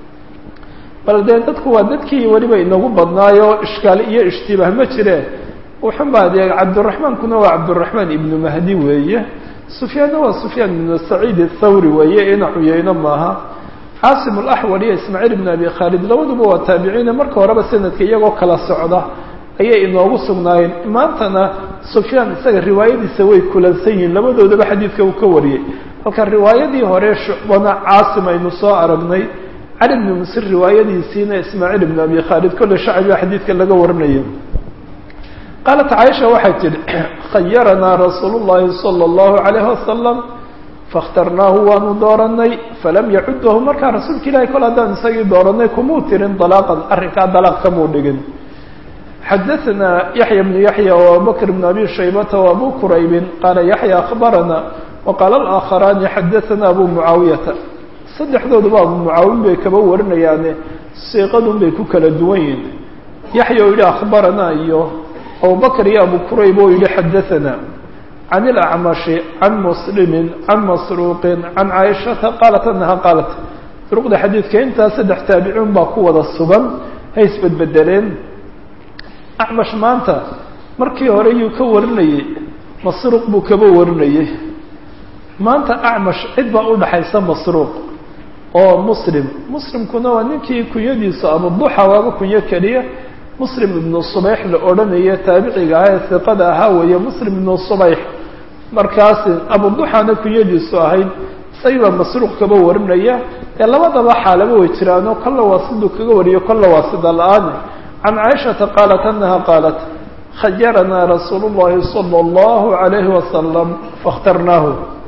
bal dee dadku waa dadkii weliba inagu badnaayo ishkaal iyo ishtibaah ma jireen wuxun baa dee cabdiraxmaankuna waa cabdiraxmaan ibnu mahdi weeye sufyaanna waa sufyaan ibnu saciid athawri weeye ina cuyeyno maaha caasim alaxwal iyo ismaaciil ibn abi khaalid labaduba waa taabiciine marka horeba sanadka iyagoo kala socda ayay inoogu sugnaayeen maantana sufyaan isaga riwaayadiisa way kulansan yihiin labadoodaba xadiidka uu ka wariyey halka riwaayadii hore shucbana caasim aynu soo aragnay cali bni musir riwaayadiisiina ismaaciil ibn abi khaalid kolle shacbiga xadiidka laga warinayo qaalat caaisha waxay tidhi khayaranaa rasuulu llahi sala allahu calayhi wasalam fakhtarnaahu waanu dooranay falam yacudahu markaa rasuulka ilahi kol haddaan isagii dooranay kumuu tirin dalaaqan arrinkaa dalaaq kamuu dhigin xadaثna yaحya بن yaحya وabubakr بn abi shaybata وabu quraybin qaala yaحya akhbarana وqaala الآakharani xadaثana abu mucaawiyata saddexdooduba abu mucaawin bay kaba warinayaane siiqadun bay ku kala duwan yihin yaxya oo yihi akhbarana iyo abubakr iyo abu qurayb oo yihi xadaثana can الأcmashi can muslimi can masruuqi can caaishata qaalat anaha qaalat duruqda xadiidka intaa saddex taabiciin baa ku wada sugan hay isbedbedeleen acmash maanta markii hore yuu ka warinayey masruuq buu kaba warinayey maanta acmash cid baa u dhaxaysa masruuq oo muslim muslimkuna waa ninkii kunyadiisu abuduxa waaba kunyo keliya muslim ibnu subayx la odhanaya taabiciga ah ee hiqada ahaa weeye muslim ibnu subayx markaasi abuduxana kunyadiisu ahayd isagii baa masruuq kaba warinaya ee labadaba xaalaba way jiraanoo kolla waa siduu kaga wariyo kolla waa sida la-aan can caaishata qaalat anaha qaalat khayaranaa rasuulu llahi sala allahu calayhi wasalam fakhtarnaahu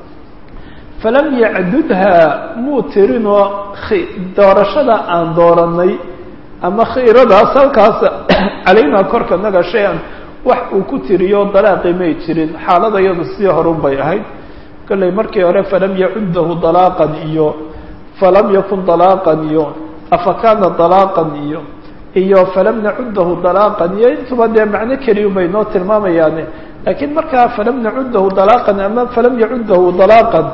falam yacdudha muu tirinoo doorashada aan dooranay ama khiiradaas halkaas calaynaa korka naga shay-an wax uu ku tiriyo dalaaqi may jirin xaalada iyadu sii horun bay ahayd kollay markii hore falam yacudahu dalaaqan iyo falam yakun dalaaqan iyo afa kaana dalaaqan iyo iyo falam nacudahu dalaaqan iyo intuba dee macno keliyu bay noo tilmaamayaane laakiin markaa falam nacudahu dalaaqan ama falam yacudahu dalaaqan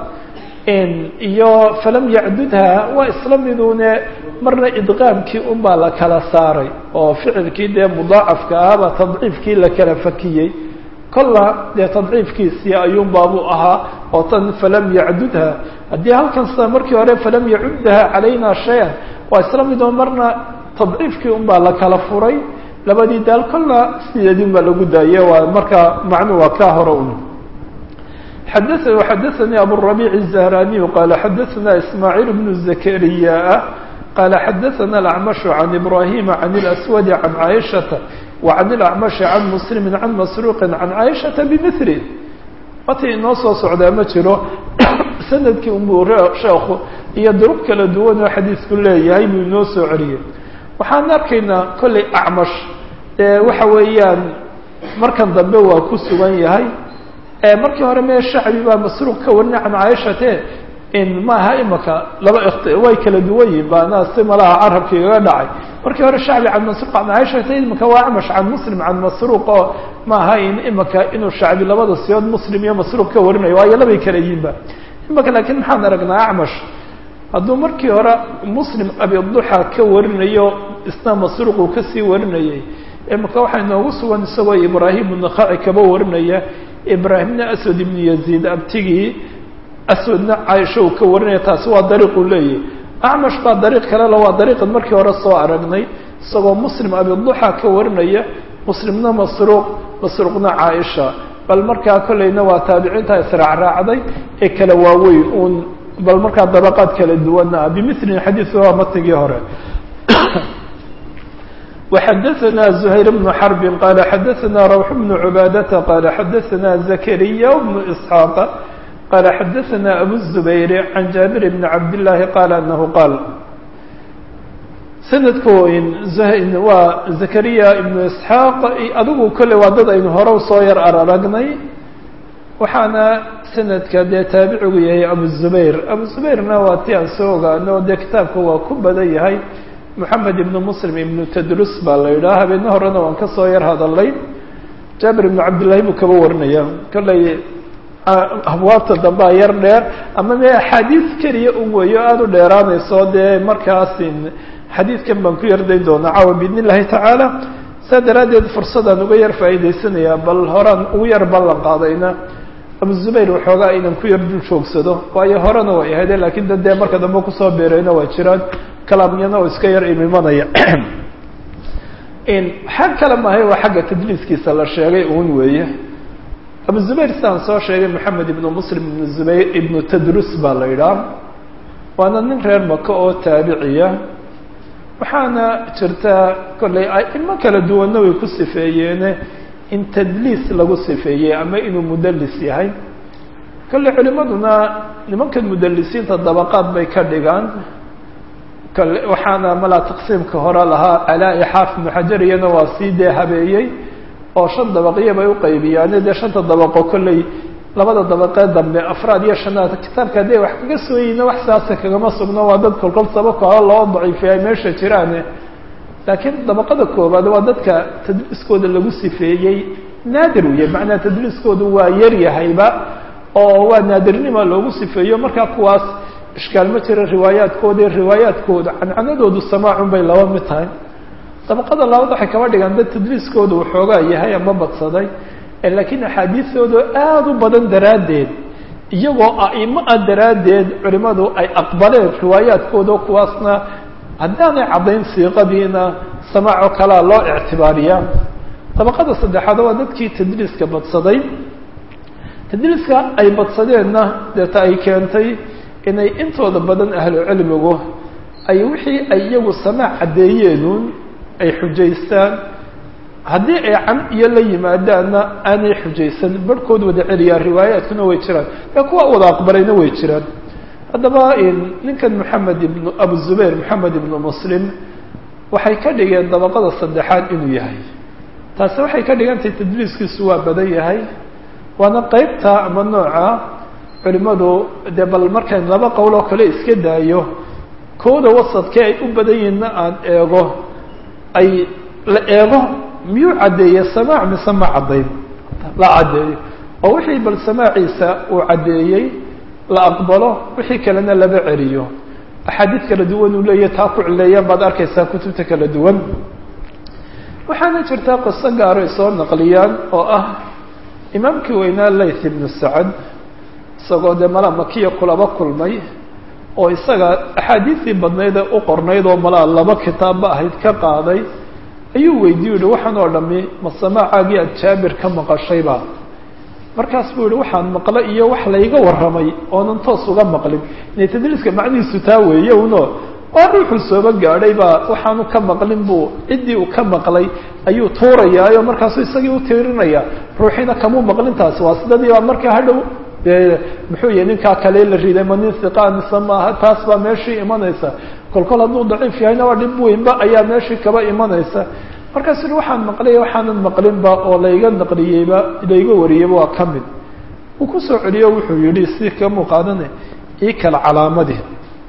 iyo falam yacdudha waa isla midune marna idqaamkii un baa la kala saaray oo ficilkii dee mudaacafka ahaba tadciifkii la kala fakiyey kolla dee tadciifkiisii ayuun baabuu ahaa oo tan falam yacdudha haddii halkan sida markii hore falam yacuddaha calayna shay-an waa isla midoo marna tadciifkii un baa la kala furay labadii daal kolla sideedin baa lagu daaye waa markaa macnu waa kaa hore un xada xadaثnي abالربيع الزهراني qال xadaثna إسماعيل بن زكريا qال xadaثna الأعمش عن إبراهيم عن الأسود عن عائشةa وعن الأعمش عن مسلم عن مسروق عن عائشةa بمثله wati inoo soo socdaa ma jiro sanadkii unbuu sheekhu iyo duruq kala duwan oo xadiisku leeyahay buu inoo soo celiyey waxaan arkaynaa kollay acmash waxa weeyaan markan dambe waa ku sugan yahay markii hore mee shacbi baa masruuq ka warinay can caaishate in maaha imaka laba way kala duwan yihin baana si malaha carabka igaga dhacay markii hore shacbi can masruuq can caaishate imaka waa acmash can muslim can masruuq oo maaha in imaka inuu shacbi labada siyood muslim iyo masruuq ka warinayo waayo labay kala yihinba imaka laakiin maxaan aragnaa acmash hadduu markii hore muslim abiduxa ka warinayo isna masruuq uu kasii warinayay imaka waxaa inoogu sugan isagoo ibraahim unakhaci kaba warinaya ibraahimna aswad ibnu yaziid abtigii aswadna caaisha uu ka warinaya taasi waa dariiquu leeyahy acmash baa dariiq kalela waa dariiqan markii hore soo aragnay isagoo muslim abiduxa ka warinaya muslimna masruuq masruuqna caaisha bal markaa kollayna waa taabiciinta israacraacday ee kala waaweyn uun bal markaa dabaqaad kala duwana ah bimilin xadiisu waa matnigii hore وxadثna زhayر بن xرب qال xadثna روح بن عباadة qال xadثna زكريا بن إسحاaq qال xadثna أbو الزبير عن جابر بن عبد اللahi qال أنه qاal snadku waa زكريا بن إسحاaq adigu kole waa dad aynu hore soo yar araragnay waxaana sanadka dee taabicigu yahay abu الزبير abu زبيرna waa ti aan soo ogaano dee kitaabka waa ku badan yahay moxamed ibnu muslim ibnu tadrus baa la yidhaha habeenne horena waan ka soo yar hadalay jaabir ibnu cabdillahi buu kaba warinaya kollay abwaabta dambea yar dheer ama me axaadiis keliya un weeyo aada u dheeraanayso dee markaasi xadiidkan baan ku yardayn doonaa caawa biidn illahi tacaala saa daraaddeed fursadaan uga yar faa'iidaysanayaa bal horaan ugu yar ballan qaadayna abu zubayr waxoogaa inan ku yar dul joogsado waayo horena way ahayde laakiin da dee marka dambe kusoo beerayna waa jiraan kalaamyana oo iska yar imimanaya xag kale maahay waa xagga tadliiskiisa la sheegay uun weeye abu zubayr sidaan soo sheegay moxamed ibnu muslim ibnu zubayr ibnu tadrus baa la yidhaah waana nin reer maka oo taabiciya waxaana jirtaa kollay aimo kala duwanna way ku sifeeyeene in tadliis lagu sifeeyey ama inuu mudallis yahay kolley culimaduna nimankan mudalisiinta dabaqaad bay ka dhigaan kole waxaana malaa taqsiimka hore lahaa calaa-i xaafid ibnu xajar iyana waa sii dee habeeyey oo shan dabaqyo bay uqaybiyaane dee shanta dabaqo kolley labada dabaqee dambe afraad iyo shanaad kitaabka hadday wax kaga sooyeyna wax saasa kagama sugno waa dad kolkol sababka hore loo daciifay ay meesha jiraane laakiin dabaqada koobaad waa dadka tadliiskooda lagu sifeeyey naadir weye macnaa tadliiskoodu waa yar yahayba oo waa naadirnima loogu sifeeyo markaa kuwaas ishkaal ma jira riwaayaadkooda riwaayaadkooda cancanadoodu samaacun bay laba mid tahay dabaqada labaad waxay kaba dhigaan dad tadliiskooda waxoogaa yahay ama badsaday laakiin axaadiistooda aada u badan daraaddeed iyagoo a'imo ah daraaddeed culimadu ay aqbaleen riwaayaadkooda kuwaasna haddaanay caddayn siiqadiina samaacoo kalea loo ictibaariyaa dabaqada saddexaad waa dadkii tadliiska badsaday tadliiska ay badsadeenna deeta ay keentay inay intooda badan ahlu cilmigu ay wixii ay iyagu samaac caddeeyeenuun ay xujaystaan haddii ay can iyo la yimaadaanna aanay xujaysan barhkood wada celiyaa riwaayaadkuna way jiraan ee kuwa wada aqbalayna way jiraan haddaba ninkan moxamed ibnu abu zubayr moxamed ibnu muslim waxay ka dhigeen dabaqada saddexaad inuu yahay taasi waxay ka dhigantahay tadliiskiisu waa badan yahay waana qeybta ama nooca culimadu dee bal markayn laba qowl oo kale iska daayo kooda wasadkee ay u badan yihiinna aan eego ay la eego miyuu caddeeye samaac mise ma caddayn la caddeeyo oo wixii bal samaaciisa uu caddeeyey la aqbalo wixii kalena laba celiyo axaadiid kala duwan uu leeyahy taa ku cileeyaan baad arkaysaa kutubta kala duwan waxaana jirtaa qiso gaaro ay soo naqliyaan oo ah imaamkii weynaa layth ibnu sacad isagoo dee malaa makiya kulaba kulmay oo isaga axaadiistii badnayd ee u qornayd oo malaa laba kitaabba ahayd ka qaaday ayuu weydiiyu yihi waxaan oo dhami ma samaacaagii aad jaabir ka maqashayba markaas buu yihi waxaan maqlay iyo wax layga warramay oonan toos uga maqlin inay tadliiska macnihiisu taa weeye uno waa ruuxuu sooba gaadhay baa waxaanu ka maqlin buu ciddii uu ka maqlay ayuu tuurayaayo markaasuu isagii u tiirinaya ruuxiina kamuu maqlin taasi waa sidadii baa markaa hadhow dee muxuu yihi ninkaa kale la riday ma nin hiqaa mise maaha taas baa meeshii imanaysa kol kol hadduu daciif yahayna waa dhib weynba ayaa meeshii kaba imanaysa markaasu yihi waxaan maqlay waxaanan maqlinba oo layga naqliyeyba layga wariyeyba waa ka mid uu kusoo celiyo wuxuu yihi si kamuu qaadane ii kala calaamadii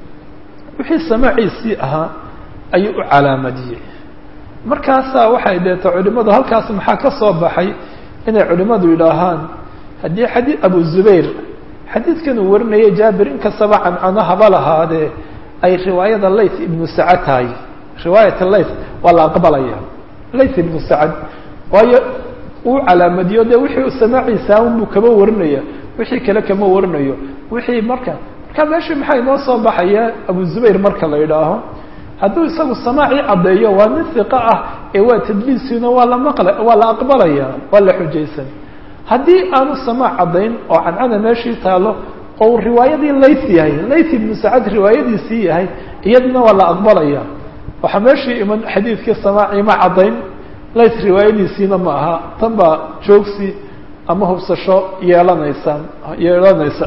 wixii samaaciisii ahaa ayuu u calaamadiyey markaasaa waxay deeta culimadu halkaas maxaa ka soo baxay inay culimadu yidhaahaan haddii xadii abu zubayr xadiidkan uu warinaya jaabir inkastaba cancano haba lahaadee ay riwaayada layth ibnu sacad tahay riwaayata layth waa la aqbalaya layth ibnu sacad waayo uu calaamadiyo dee wixii samaaciisa unbuu kama warinaya wixii kale kama warinayo wixii marka marka meeshii maxaa inoo soo baxaya abu zubayr marka la yidhaaho hadduu isagu samaacii caddeeyo waa nin hiqa ah ee waa tadliisiina waa la maqla waa la aqbalaya waa la xujaysan haddii aanu samaac caddayn oo cancana meeshii taalo oo riwaayadii layth yahay layth ibnu sacad riwaayadiisii yahay iyaduna waa la aqbalaya waxaa meeshii iman xadiidkii samaacii ma caddayn layth riwaayadiisiina ma aha tan baa joogsi ama hubsasho yeelanaysa yeelanaysa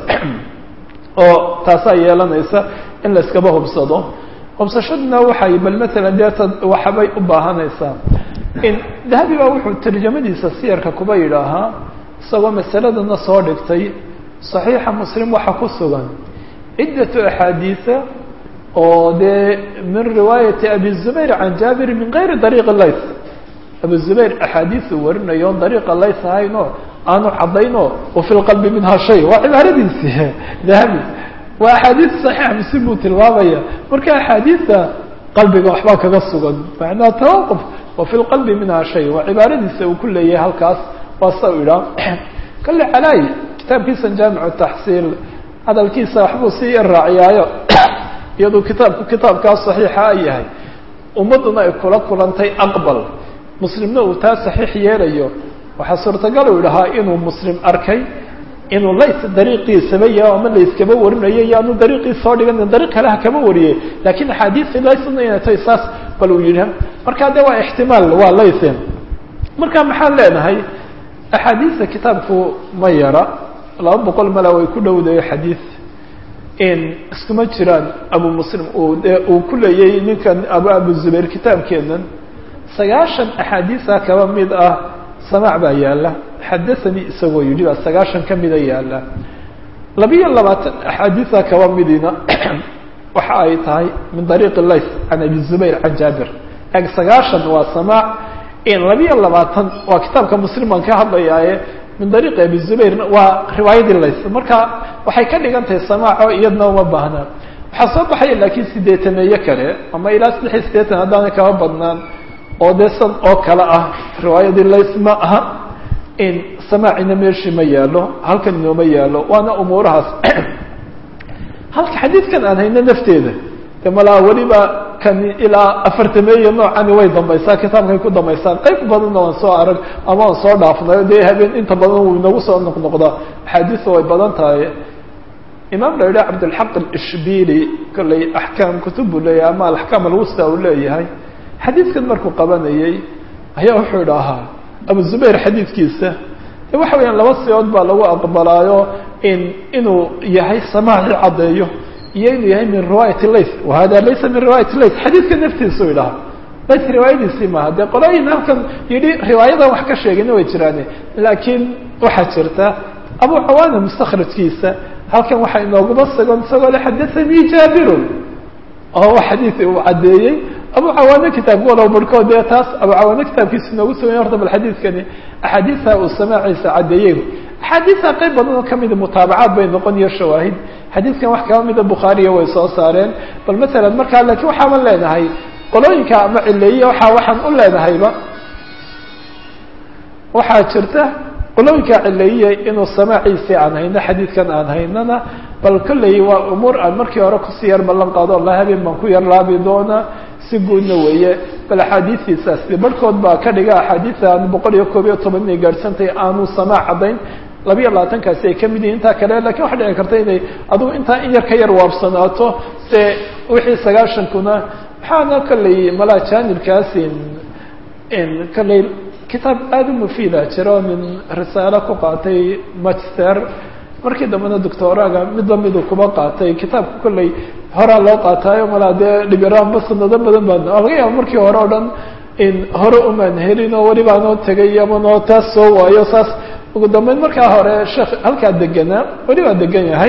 oo taasaa yeelanaysa in la iskaba hubsado hubsashaduna waxay bal maalan deeta waxbay u baahanaysaa in dahabi baa wuxuu tarjamadiisa siyarka kuba yidhaahaa isagoo masaladana soo dhigtay صaxiixa muslim waxaa ku sugan ciddatu axaadiisa oo dee min riwaayati abi zubayr can jaabir min gayri dariiqi layth abu zubayr axaadiisu warinayo on dariiqa layth ahayn oo aanu caddayn oo wafi lqalbi minha shay waa cibaaradiisi dahabi waa axaadiis saxiixa muslim buu tilmaamaya marka axaadiista qalbiga waxbaa kaga sugan macnaha tawaquf wafi lqalbi minha shay waa cibaaradiisa uu ku leeyahay halkaas waa sa u idhaa kale calaayi kitaabkiisa jaamicu taxsiil hadalkiisa waxbuu sii raaciyaayo iyaduu kitaabku kitaabkaa saxiixa a yahay ummadduna ay kula kulantay aqbal muslimna uu taa saxiix yeelayo waxaa suurtagal uu idhahaa inuu muslim arkay inuu lays dariiqiisaba yaho ama layskaba warinayo yaanu dariiqiis soo dhigan dariiq kaleha kama wariyey lakiin axaadiisi laysna inay tahay saas bal uu yidhi marka de waa ixtimaal waa layse marka maxaan leenahay axaadiista kitaabku ma yara laba boqol mala way ku dhowdayo xadiis in iskuma jiraan abu muslim uu de uu ku leeyay ninkan abu abu zubayr kitaabkeenan sagaashan axaadiisa kaba mid ah samaac baa yaala xadathanii isagoo yidhi baa sagaashan ka mida yaala labiyo labaatan axaadiisa kaba midina waxa ay tahay min dariiqi lays can abi zubayr can jaabir eg sagaashan waa samaac in labiyo labaatan waa kitaabka muslim baan ka hadlayaaye min dariiqi abi zubayrna waa riwaayadii lays marka waxay ka dhigan tahay samaaco iyadna uma baahnaa waxaa soo baxaya laakiin sideetaneeye kale ama ilaa saddex iyo siddeetan haddaanay kaba badnaan oo dee san oo kale ah riwaayadii lays ma aha in samaacina meeshii ma yaalo halkan inooma yaalo waana umuurahaas halka xadiidkan aan hayno nafteeda de malaa weliba kan ilaa afartameeya noocani way dambaysaa kitaabkay ku dambaysaan qayb badanna waan soo arag ama waan soo dhaafnayo dee habeen inta badan wuu inagu soo noqnoqdaa axaadiista way badan tahay imaam la yidhaha cabdilxaq alishbili kollay axkaam kutub buu leeyahay ama alaxkaam alwusta uu leeyahay xadiidkan markuu qabanayay ayaa wuxuu idhaahaa abu zubayr xadiidkiisa de waxa weeyaan laba siyood baa lagu aqbalaayo in inuu yahay samaaci caddeeyo iyo inuu yahay min riwaayati lays wahada laysa min riwaayati lays xadiidka naftiisu idhaha lays riwaayadiisii maaha dee qolooyin halkan yidhi riwaayadan wax ka sheegayna way jiraane laakiin waxaa jirta abu cawaana mustakhrajkiisa halkan waxaa inooguma sugan isagoo le xadathanii jaabirun oo xadiid uu caddeeyey abu cawaane kitaabka walow barhkood dee taas abu cawaane kitaabkiisa inoogu suganya horta bal xadiidkani axaadiisa uu samaaciisa caddeeyey axaadiisa qayb badan oo kamida mutaabacaad bay noqon iyo shawaahid xadiidkan wax kaba mida bukhaariya way soo saareen bal masalan markaa laakiin waxaaban leenahay qolooyinka ama cileeye waxa waxaan u leenahayba waxaa jirta qolooyinka cileeye inuu samaaciisii aan hayno xadiidkan aan haynana bal kolley waa umuur aan markii hore kusii yar ballan qaado alla habeen baan ku yar laabi doonaa si guudna weeye bal axaadiistiisaasi barhkood baa ka dhiga axaadiisa aan boqol iyo koob iyo toban inay gaadhsantahay aanu samaac caddayn labiyo labaatankaasi ay kamid yihin intaa kale lakin waxa dhici karta inay adugu intaa in yar ka yar waabsanaato se wixii sagaashankuna waxaana kolley malaa jaanibkaasi in kolley kitaab aada u mufiida jiro min risaalo ku qaatay magister markii dambena doctoraga mid lamiduu kuba qaatay kitaabka kolley horaa loo qaataayo malaa dee dhibiraanba sanado badan baa laga yaaba markii hore o dhan in hore umaan helin oo weli baanoo tegay ama noo taas soo waayo saas ugu dambeyn markaa hore sheekh halkaa deganaa weli baa degan yahay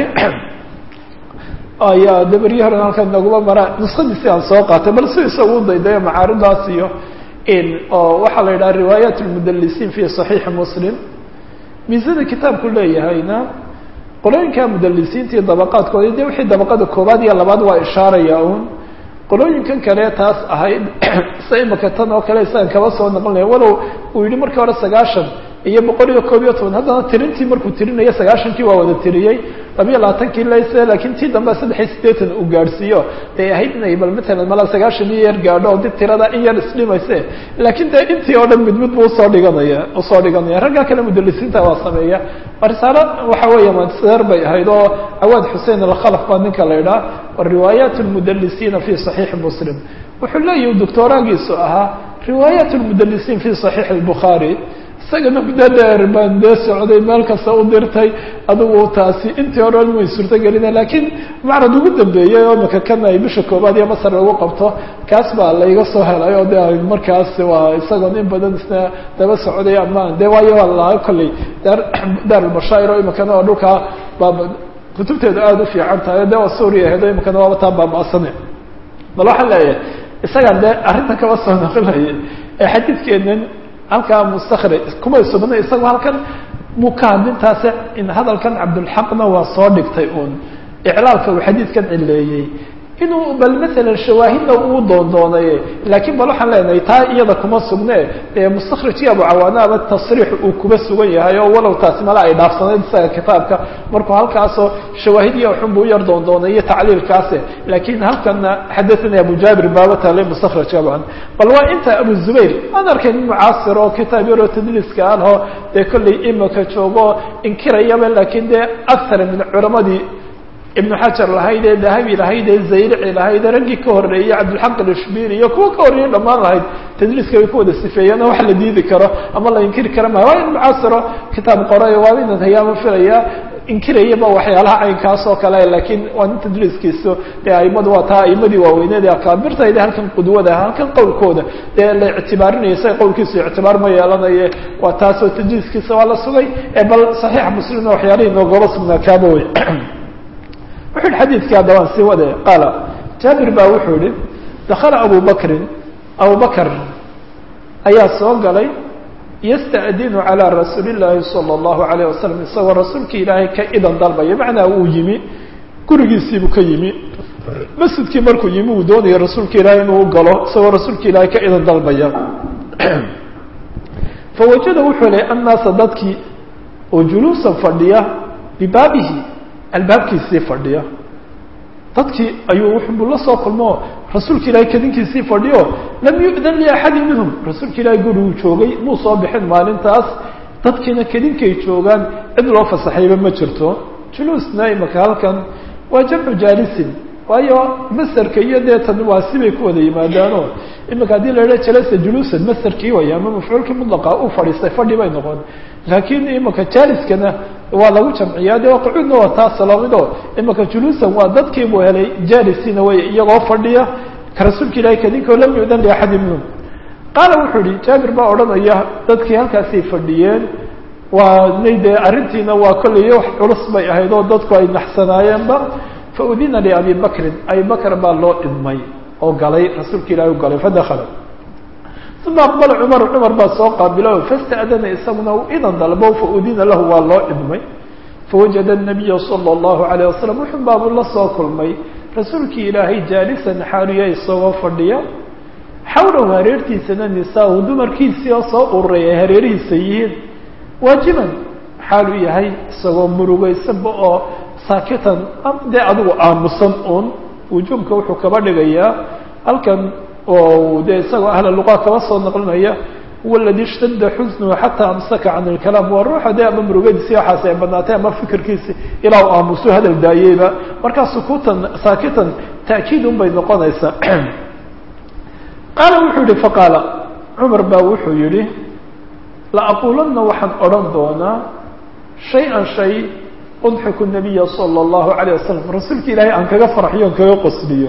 ayaa daberyi horen halkaa naguma maraa nuskadiisi aan soo qaatay bal si isagu u daydayo macaaridaas iyo in oo waxaa la yidhaha riwaayat lmudalisiin fi صaxiixi muslim miisada kitaabku leeyahayna qolooyinka mudalisiinta iyo dabaqaadkooda de wixii dabaqada koobaad iyo labaad waa ishaaraya un qolooyinkan kale taas ahayd sa imaka tan oo kale isagan kaba soo noqonaya walow uu yihi markii hore sagaashan iyo boqol iyo koob iyo toban haddana tirintii markuu tirinayo sagaashankii waa wada tiriyey labiyo labaatankii layse laakiin tii dambe saddex iyo siddeetan uu gaadhsiiyo day ahayd inay bal matalan malaa sagaashan iyo yar gaadho oo dib tirada in yar isdhimayse laakiin dee intii oo dhan mid mid buu usoo dhiganaya usoo dhiganaya raggaa kale mudalisiinta waa sameeya risaalo waxa weeya manseer bay ahayd oo cawaad xusein alkhalaf baa ninka la idhaha riwaayaat lmudalisiina fi صaxiixi muslim wuxuu leeyahi doctoraagiisu ahaa riwaayaat lmudalisiin fi صaxiixi الbukhaari isagana muddo dheer baan dee socday meel kasta u dirtay adigu taasi intii hore way suurto gelina laakiin macrad ugu dambeeyey oo imaka kan ay bisha koobaad iyo masar lagu qabto kaas baa layga soo helay oo de markaas waa isagoon in badan isna daba socday ama de waayo waa laa kolley daar daarulbashaa'ir oo imakana oo dhulkaa baa kutubteedu aada u fiican tahay de waa suuriya aheed oo imakana waaba taa baaba'sane bal waxaan leeyahay isagaan dee arrintan kaba soo noqonayay ee xadiidkeenan halkaa mustakhrij kumay sugna isagoo halkan muu ka hadlintaase in hadalkan cabdulxaqna waa soo dhigtay uun iclaalka uu xadiidkan cileeyey inuu bal maalan shawaahidna uu doondoonaye laakiin bal waxaan leenahay taa iyada kuma sugne ee mustakhrajkii abu cawaanaaba tasriix uu kuba sugan yahay oo walow taasi mala ay dhaafsanayd isaga kitaabka markuu halkaasoo shawaahidya xunbu u yar doondoonay iyo tacliilkaase laakiin halkana xadathani abu jaabir baaba taale mustakhrajka abu bal waa inta abu zubayr aan arkay nin mucaasir oo kitaab yaroo tadliiska alho dee kollay imaka joogo inkirayaba laakiin dee akthar min culamadii ibnu xajar lahayd ee dahabi lahayd ee zayrici lahayd ee raggii ka horreeyey cabdilxaq alishbiri iyo kuwa ka horreeyey dhammaan lahayd tadliiska bay ku wada sifeeyeen oo wax la diidi karo ama la inkiri kara maayo waa in mucaasiro kitaab qoray waa inan hayaama filaya inkirayaba waxyaalaha caynkaas oo kale laakiin waa nin tadliiskiisu dee aimadu waa taa aimadii waaweyneed ee akaabirtayda halkan qudwada halkan qowlkooda dee la ictibaarinaya sa qowlkiisu ictibaar ma yeelanaye waa taasoo tadliiskiisa waa la sugay ee bal saxiixa muslimna waxyaalihii noogaba sugnaa kaaba wey wuxu yihi xadiidkii haddabaan sii wade qaala jaabir baa wuxuu yihi dakala abu bakrin abu bakr ayaa soo galay yasta'dinu calى rasuuli اllaahi salى اllahu alayه wasalam isagoo rasuulkii ilaahay ka idan dalbaya macnaa uu yimi gurigiisiibuu ka yimi masjidkii markuu yimi uu doonaya rasuulka ilaahay inuu galo isagoo rasuulka ilaahay ka idan dalbaya fawajada wuxuu lay annaasa dadkii oo juluusan fadhiya bibaabihi albaabkiisii fadhiya dadkii ayuu wuxuu la soo kulmo rasuulka ilaahay kadinkiisii fadhiyo lam yu'dan liaxadi minhum rasuulka ilaahay guriguu joogay muu soo bixin maalintaas dadkiina kadinkay joogaan cid loo fasaxayba ma jirto juluusna imaka halkan waa jamcu jaalisin waayo masarka iyo dee tan waa sibay ku wada yimaadaano imika haddii la idhaha jalasa juluusan masarkii way ama mafcuulkii mudlaqa uu fadhiistay fadhi bay noqon laakiin imika jaaliskana waa lagu jamciyaa dee qacuudna waa taas lamido imika juluusan waa dadkiibuu helay jaalisiina way iyagoo fadhiya ka rasuulka ilahay kadinkoo lam yu'dan liaxadi minhum qaala wuxuu yihi jaabir baa odhanaya dadkii halkaasay fadhiyeen waa nay dee arrintiina waa kollay wax culus bay ahayd oo dadku ay naxsanaayeenba faudina liabi bakrin abi bakr baa loo idmay oo galay rasuulka ilahi u galay fadakala uma aqbala cumar cumar baa soo qaabilo fasta'dana isaguna u idan dalbo faudina lahu waa loo idmay fawajada الnabiya salى اllahu alayه wasalam wuxun baabuu la soo kulmay rasuulkii ilaahay jaalisan xaaliya isagoo fadhiya xawlahu hareertiisana nisaa-u dumarkiisii oo soo ururay ay hareerihiisa yihiin waajiban xaal u yahay isagoo murugaysanba oo saakitan dee adigu aamusan uun wujuubka wuxuu kaba dhigayaa halkan oo dee isagoo ahla luqa kaba soo naqlinaya huwa aladi ishtadda xusnuhu xataa amsaka can ilkalaam waa ruuxa dee ama murugadiisi waxaas ay badnaatay ama fikirkiisi ilaa u aamuso hadal daayeyba markaa sukuutan saakitan ta'kiid un bay noqonaysaa qaala wuxuu yihi faqaala cumar baa wuxuu yihi laaquulanna waxaan odhan doonaa shay-an shay udxiku nabiya sala allahu alayh wasalam rasuulka ilaahay aan kaga farxiyo on kaga qosliyo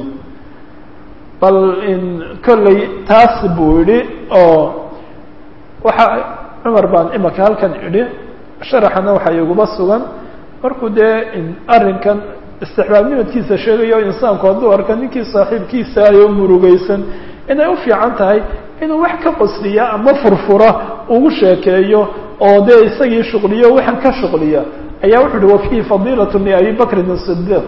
bal in kollay taas buu idhi oo waxa cumar baan imaka halkan idhi sharaxana waxaa iguba sugan markuu dee arrinkan istixbaabnimadkiisa sheegayo insaanku hadduu arka ninkii saaxiibkiisa ayoo murugaysan inay u fiican tahay inuu wax ka qosliya ama furfura ugu sheekeeyo oo dee isagii shuqliyo waxaan ka shuqliya ayaa wuxu uhi wafiihi fadiilat liabi bakrin asidiiq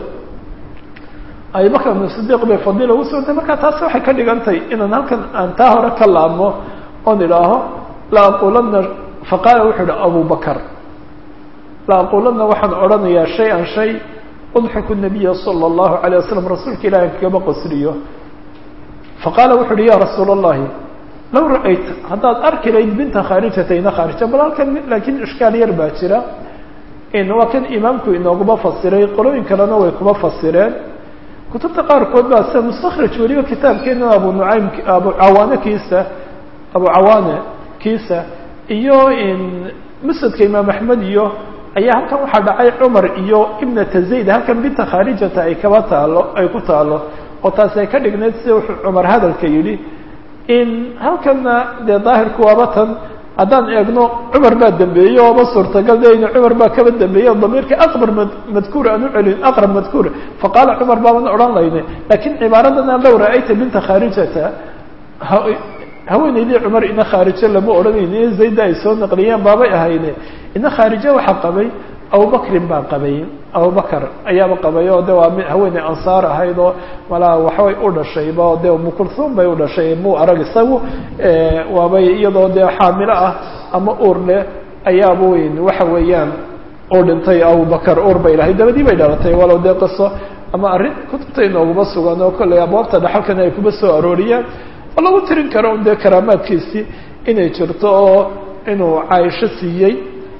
abi bakr ibn sidiiq bay fadiila ugu sugantay markaa taas waxay ka dhigantay inaan halkan aan taa hore ka laabmo oon idhaaho la aquulanna faqaala wuxuu ihi abu bakr la aquulanna waxaan odhanayaa shay-an shay udxiku nabiya sala allahu alayh wasalam rasuulka ilahi kagaba qosliyo faqaala wuxu uhi ya rasuula allahi low ra-ayta haddaad arki layd binta khaarijata ina khaarija bal halkan laakiin ishkaal yar baa jira waa kan imaamku inooguma fasiray qolooyin kalena way kuma fasireen kutubta qaarkood baa sida mustakhraj weliba kitaabkeena abu nucaym abu cawaane kiisa abu cawaane kiisa iyo musnadka imaam axmed iyo ayaa halkan waxaa dhacay cumar iyo ibnata zayd halkan binta khaarijata ay kaba taalo ay ku taalo oo taasi ay ka dhignayd sida wuxuu cumar hadalka yidhi in halkanna dee daahirku waaba tan haddaan eegno cumar baa dambeeyey ooba suurtagal dayna cumar baa kaba dambeeyey oo damiirka aqbar madkuur aan u celin aqrab madkuur faqaala cumar baaban odhan layne laakiin cibaaradana low ra-ayta binta khaarijata haweenaydii cumar ina khaarijo lama odhanayni zayda ay soo naqliyeen baabay ahayne ina khaarijo waxaa qabay abubakrin baa qabay abubakar ayaaba qabay oo de waa mi haweeney ansaar ahayd oo malaa waxbay u dhashayba oo de umukulsuum bay u dhashay muu arag isagu waabay iyadoo dee xaamilo ah ama uur leh ayaaba weyn waxa weeyaan uu dhintay abubakar uur bay lahayd dabadii bay dhalatay walow dee qiso ama arrin kutubta inooguma sugan oo kollay abwaabta dhaxalkana ay kuma soo arooriyaan oo lagu tirin karo un dee karaamaadkiisii inay jirto oo inuu caaisho siiyey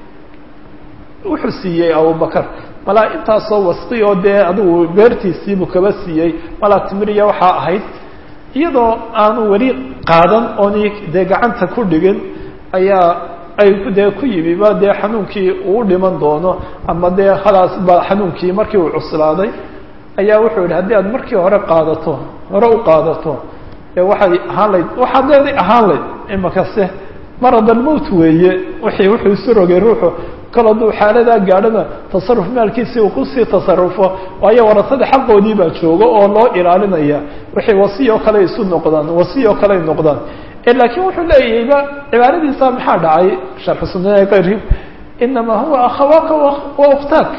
wuxuu siiyey abubakar malaa intaasoo wasqi oo dee adigu beertiisiibuu kaba siiyey malaa timiriya waxaa ahayd iyadoo aanu weli qaadan ooni dee gacanta ku dhigin ayaa ay dee ku yimi ba dee xanuunkii uu dhiman doono ama dee khalaas ba xanuunkii markii uu cuslaaday ayaa wuxuu yihi haddii aad markii hore qaadato hore u qaadato dee waxay ahaan layd waxaad leeday ahaan layd imakase marad almowt weeye wixii wuxuu isu rogay ruuxu kal hadduu xaaladaa gaadhana tasaruf maalkiisii uu kusii tasarufo waayo warasada xaqoodii baa joogo oo loo ilaalinaya wixii wasiy oo kale isu noqdaan wasiy oo kale ay noqdaan laakiin wuxuu leeyahayba cibaaradiisa maxaa dhacay sharxu sunana kayri inamaa huwa akhawaaka wa uktaak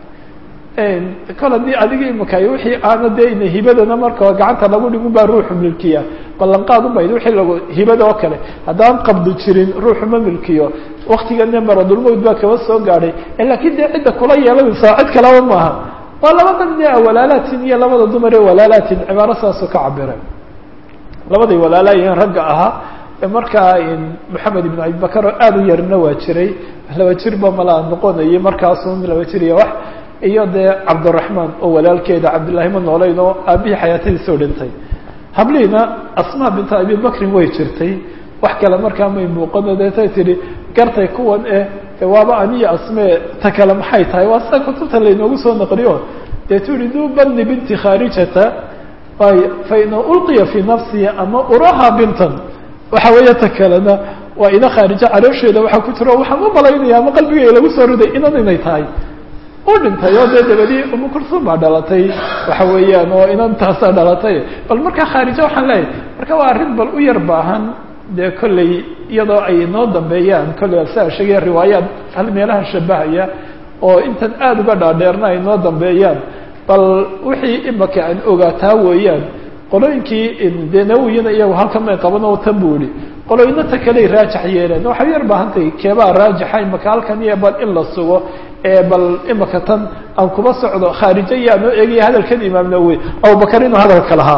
kol haddii adiga imakaay wixii aana dee ina hibadana marka gacanta lagu dhigun baa ruuxu milkiya ballanqaad umayd wixii lagu hibada oo kale haddaan qabdi jirin ruuxu ma milkiyo waktigana maradulmowd baa kaba soo gaadhay laakiin dee cidda kula yeelanaysaa cid kalaba maaha waa labada nin ee walaalaatin iyo labada dumar ee walaalaatin cibaaro saasoo ka cabira labaday walaalaayiin ragga ahaa markaa moxamed ibn abibakar oo aada u yarna waa jiray laba jirba malaa noqonayay markaasun laba jir iyo wax iyo dee cabdiraxmaan oo walaalkeeda cabdillahi ma nooleyn oo aabihii xayaatadiisoo dhintay habliina asmaa binta abibakrin way jirtay wax kale markaa may muuqano deetay tihi gartay kuwan eh waaba aniyo asmee ta kale maxay tahay waa sida kutubta laynoogu soo naqliyo dee turi du bani binti khaarijata ay fa ina ulqiya fii nafsihi ama uraha bintan waxa weeye ta kalena waa ina khaarijo caloosheeda waxaa ku jiro waxaan u malaynaya ama qalbigay lagu soo riday inan inay tahay u dhintay oo dee dabadii umu kursuum baa dhalatay waxa weeyaan oo inantaasaa dhalatay bal markaa khaarijo waxaan leeyahay marka waa arrin bal u yar baahan dee kolley iyadoo ay inoo dambeeyaan kolley saa sheegaya riwaayaad hal meelaha shabahaya oo intan aada uga dhaadheerna ay inoo dambeeyaan bal wixii imaka aan ogaataa weeyaan qolooyinkii dee nawiyina iyagu halkan may qaban oo tan buu ihi qolooyina ta kaley raajax yeeleen waxay yar baahantahay keebaa raajaxa imaka halkan iyo bal in la sugo ee bal imaka tan aan kuba socdo khaarijo iyo aanoo eegaya hadalkan imaam nawowi abubakar inuu hadalka lahaa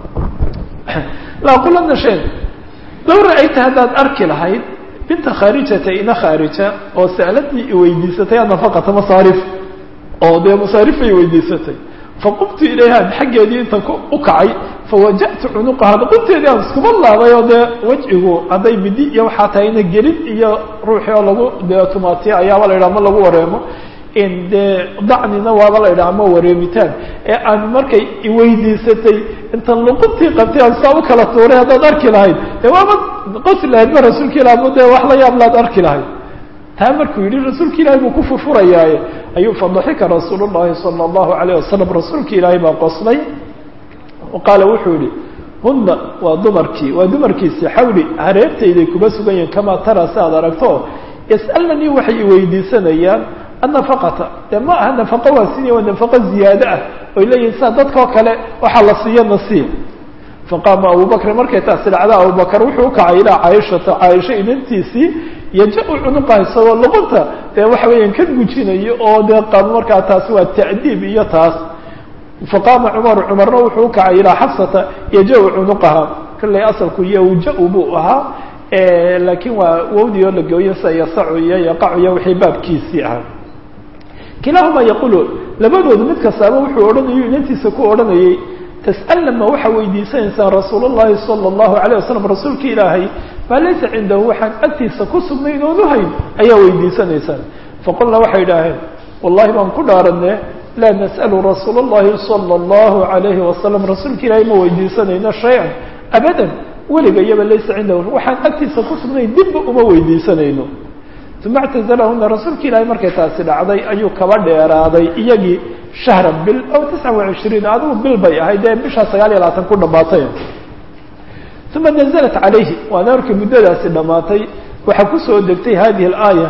laaqulana sheen low ra-ayta haddaad arki lahayd binta khaarijata ina khaarija oo sa'ladii iweydiisatay anafaqata masaarif oo dee masaarifay weydiisatay faqumtu ilayha xaggeedii intan u kacay fawaja'tu cunuqaha qunteedii aan iskuma laabay oo dee wejcigu hadday midi iyo waxaa tahay ina gelin iyo ruuxii oo lagu dee tumaatiya ayaaba la yidhaha ama lagu wareemo in dee dacnina waaba la yidhaha ama wareemitaan ee aan markay iweydiisatay intan luquntii qabtay aan saa u kala tuuray haddaad arki lahayd dee waaba qosi lahayd ma rasuulka ilah ma dee wax la yaab laad arki lahayd taa markuu yidhi rasuulka ilaahay buu ku furfurayaaye ayuu fadaxika rasuul llahi sala allahu alayh wasalam rasuulka ilaahay baa qoslay qaala wuxuu yihi huna waa dumarkii waa dumarkiisi xawli hareertayday kuma sugan yihiin kamaa tara si aad aragto yas'alnanii waxay iweydiisanayaan annafaqata dee ma aha nafaqo waa sinya waa nafaqo ziyaado ah oy leeyihin sida dadkao kale waxaa la siiyo nasiib faqaama abubakr markay taasi dhacda abubakar wuxuu ukacay ilaa caaishata caaisho inantiisii yaja-u cunuqaha isagoo luqunta dee waxa weeyaan ka gujinayo oo dee qabo markaa taasi waa ta'diib iyo taas faqaama cumaru cumarna wuxuu ukacay ilaa xafsata yaja-u cunuqaha kollay asalku yowja-u buu ahaa laakiin waa wowdii oo la gooyo sida yasacu iyo yaqacu iyo wixii baabkiisii ahaa kilaahuma yaqulu labadoodu mid kastaaba wuxuu odhanayo inantiisa ku odhanayay tas'alna ma waxaa weydiisanaysaan rasuul llahi sala allahu alayh wasalam rasuulka ilaahay maa laysa cindahu waxaan agtiisa ku sugnayn oon uhayn ayaa weydiisanaysaan faqulna waxay idhaaheen wallahi baan ku dhaaranne laa nas'alu rasuula اllahi sala allahu alayhi wasalam rasuulka ilaahay ma weydiisanayno shay-an abadan weliga iyaba laysa cindahu waxaan agtiisa ku sugnayn dibba uma weydiisanayno uma اctazalahuna rasuulka ilaahay markay taasi dhacday ayuu kaba dheeraaday iyagii shahran bil aw tisca وacishriin adigu bil bay ahayd ee bishaa sagaal iyo labaatan ku dhamaatay uma naزlat calayhi waana markii muddadaasi dhamaatay waxaa kusoo degtay hadihi اlaaya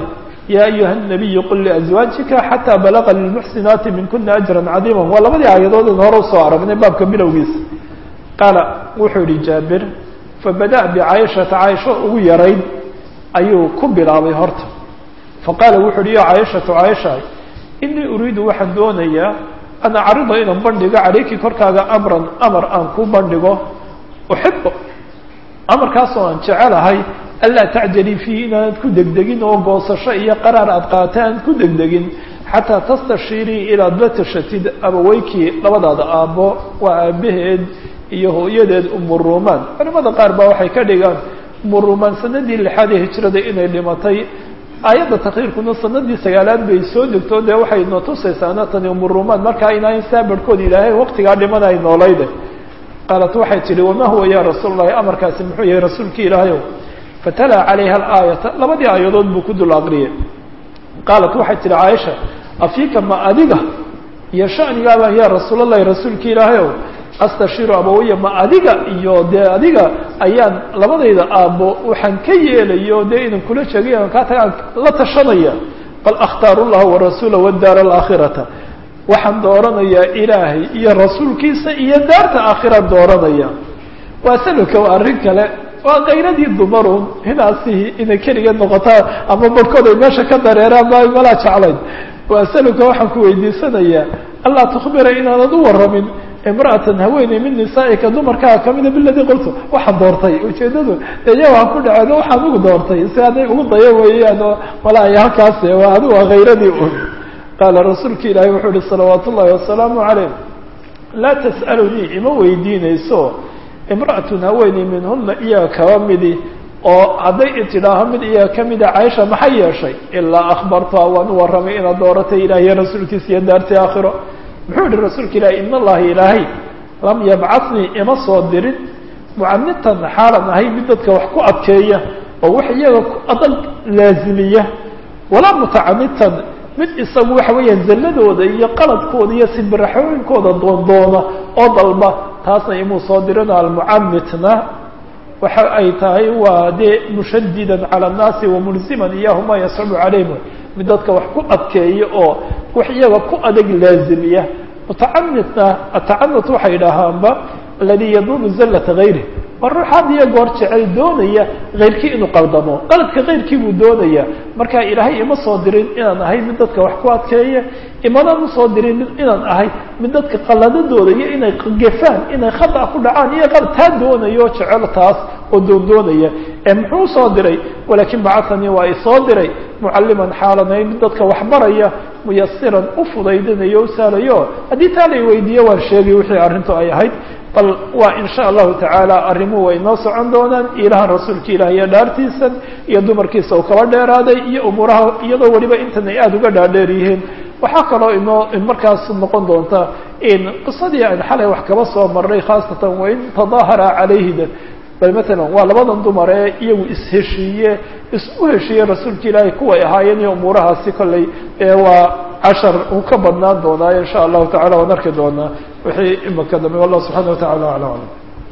ya ayuha الnabiyu qul liأزwaajika xatىa balaga lilmuxsinaati minkuna ajra cadiima waa labadii aayadood in hore usoo aragnay baabka bilowgiisa qaala wuxuu yihi jaabir fabada bicaaishata caaisho ugu yarayd ayuu ku bilaabay horta faqaala wuxu uhi ya caaishatu caaisha inii uriidu waxaan doonayaa an acrida inaan bandhigo calayki korkaaga amran amar aan ku bandhigo uxibo amarkaasoo aan jecelahay anlaa tacjalii fiihi inaanad ku degdegin oo goosasho iyo qaraar aad qaata aanad ku degdegin xataa tastashiirii ilaad la tashatid abaweykii labadaada aabbo waa aabaheed iyo hooyadeed umuruumaan culimada qaar baa waxay ka dhigaan umuruumaan sanadii lixaad ee hijrada inay dhimatay aayadda takriirkuna sanadii sagaalaad bay soo degto dee waxay noo tusaysaana tani umuruumaan markaa inaan saa barhkood ilaahay waqtigaa dhimana ay noolayde qaalat waxay tihi wamaa huwa ya rasuul allahi amarkaasi muxuu yahay rasuulki ilaahayow fatalaa calayha alaayata labadii aayadood buu ku dul aqriyay qaalat waxay tihi caaisha afiika ma adiga iyo shanigaaba ya rasuul allahi rasuulki ilaahayow astashiru abawaya ma adiga iyo dee adiga ayaan labadayda aabbo waxaan ka yeelayo dee inan kula sheegay aan kaa tagaan la tashanaya bal akhtaaru llaha warasuula wadaara alaakhirata waxaan dooranayaa ilaahay iyo rasuulkiisa iyo daarta aakhiraan dooranaya waasaluka waa arrin kale waa kayradii dumarun hinaasihii inay keligeed noqotaa ama barhkood ay meesha ka dareeraan ma malaa jeclayn waasaluka waxaan ku weydiisanayaa allaa tukbira inaanad u warramin imra'atan haweeney min nisaa'ika dumarkaa kamida biladii qultu waxaan doortay ujeedadu iya waan ku dhaceen waxaan ugu doortay si hadday ugu daya weeyaan oo malaayo halkaas waa adigu waa khayradii un qaala rasuulka ilaahi wuxuu uhi salawaat ullahi wasalaamu calayh laa tas'alunii ima weydiinayso imra'atun haweeney minhuna iyaga kaba midi oo hadday itidhaaho mid iyaga kamida caaisha maxay yeeshay ilaa akhbartuha waan u warramay inaad dooratay ilaahiyo rasuulkiisa iyo daartii aakhiro muxuu yihi rasuulka ilaahi in allahi ilaahay lam yabcatnii ima soo dirin mucanitan xaalan ahay mid dadka wax ku adkeeya oo wax iyaga ku adag laazimiya walaa mutacanitan mid isagu waxa weeyaan zalladooda iyo qaladkooda iyo sibiraxooyinkooda doondoona oo dalba taasna imuu soo dirino almucamitna waxa ay tahay waa dee mushadidan cala annaasi wamulziman iyahuma yascubu calayhim mid dadka wax ku adkeeya oo wax iyaga ku adag laazimiya mutacanitna atacanut waxay idhaahaanba aladi yaduunu zallata gayri waa ruux had iyo goor jecel doonaya kayrkii inuu qaldamo qaladka kayrkii buu doonaya marka ilaahay ima soo dirin inaan ahay mid dadka wax ku adkeeya imanaan usoo dirin inaan ahay mid dadka qaladadooda iyo inay gefaan inay khata ku dhacaan iyo qalad taa doonayo o jecel taas oo doondoonaya ee muxuu usoo diray walaakin bacatanii waa isoo diray mucalliman xaalanay mid dadka waxbaraya muyasiran u fudaydinayo u sahlayo haddii taa lay weydiiye waan sheegay wixii arrintu ay ahayd bal waa in sha allahu tacaala arrimuhu way noo socon doonaan ilahan rasuulka ilaah iyo dhaartiisan iyo dumarkiisa uu kaba dheeraaday iyo umuuraha iyadoo weliba intan ay aada uga dhaadheer yihiin waxaa kaloo inoo markaas noqon doonta in qisadii aan xalay wax kaba soo marnay khaasatan wain tadaahara calayhida bal matalan waa labadan dumar ee iyagu isheshiiye isu heshiiye rasuulka ilaahay kuway ahaayeen iyo umuurahaasi kolley waa cashar uu ka badnaan doonaayo insha allahu tacala waan arki doonaa wixii imaka dambe wallah subxana wa tacala aclam aclam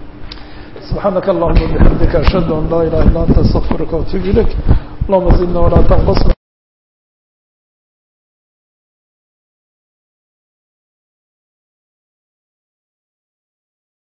subxaanaka allahuma bixamdika ashhadu an laa ilaha illa anta astaqfiruka waatubu ilayk allahuma zidna walaa tanqusna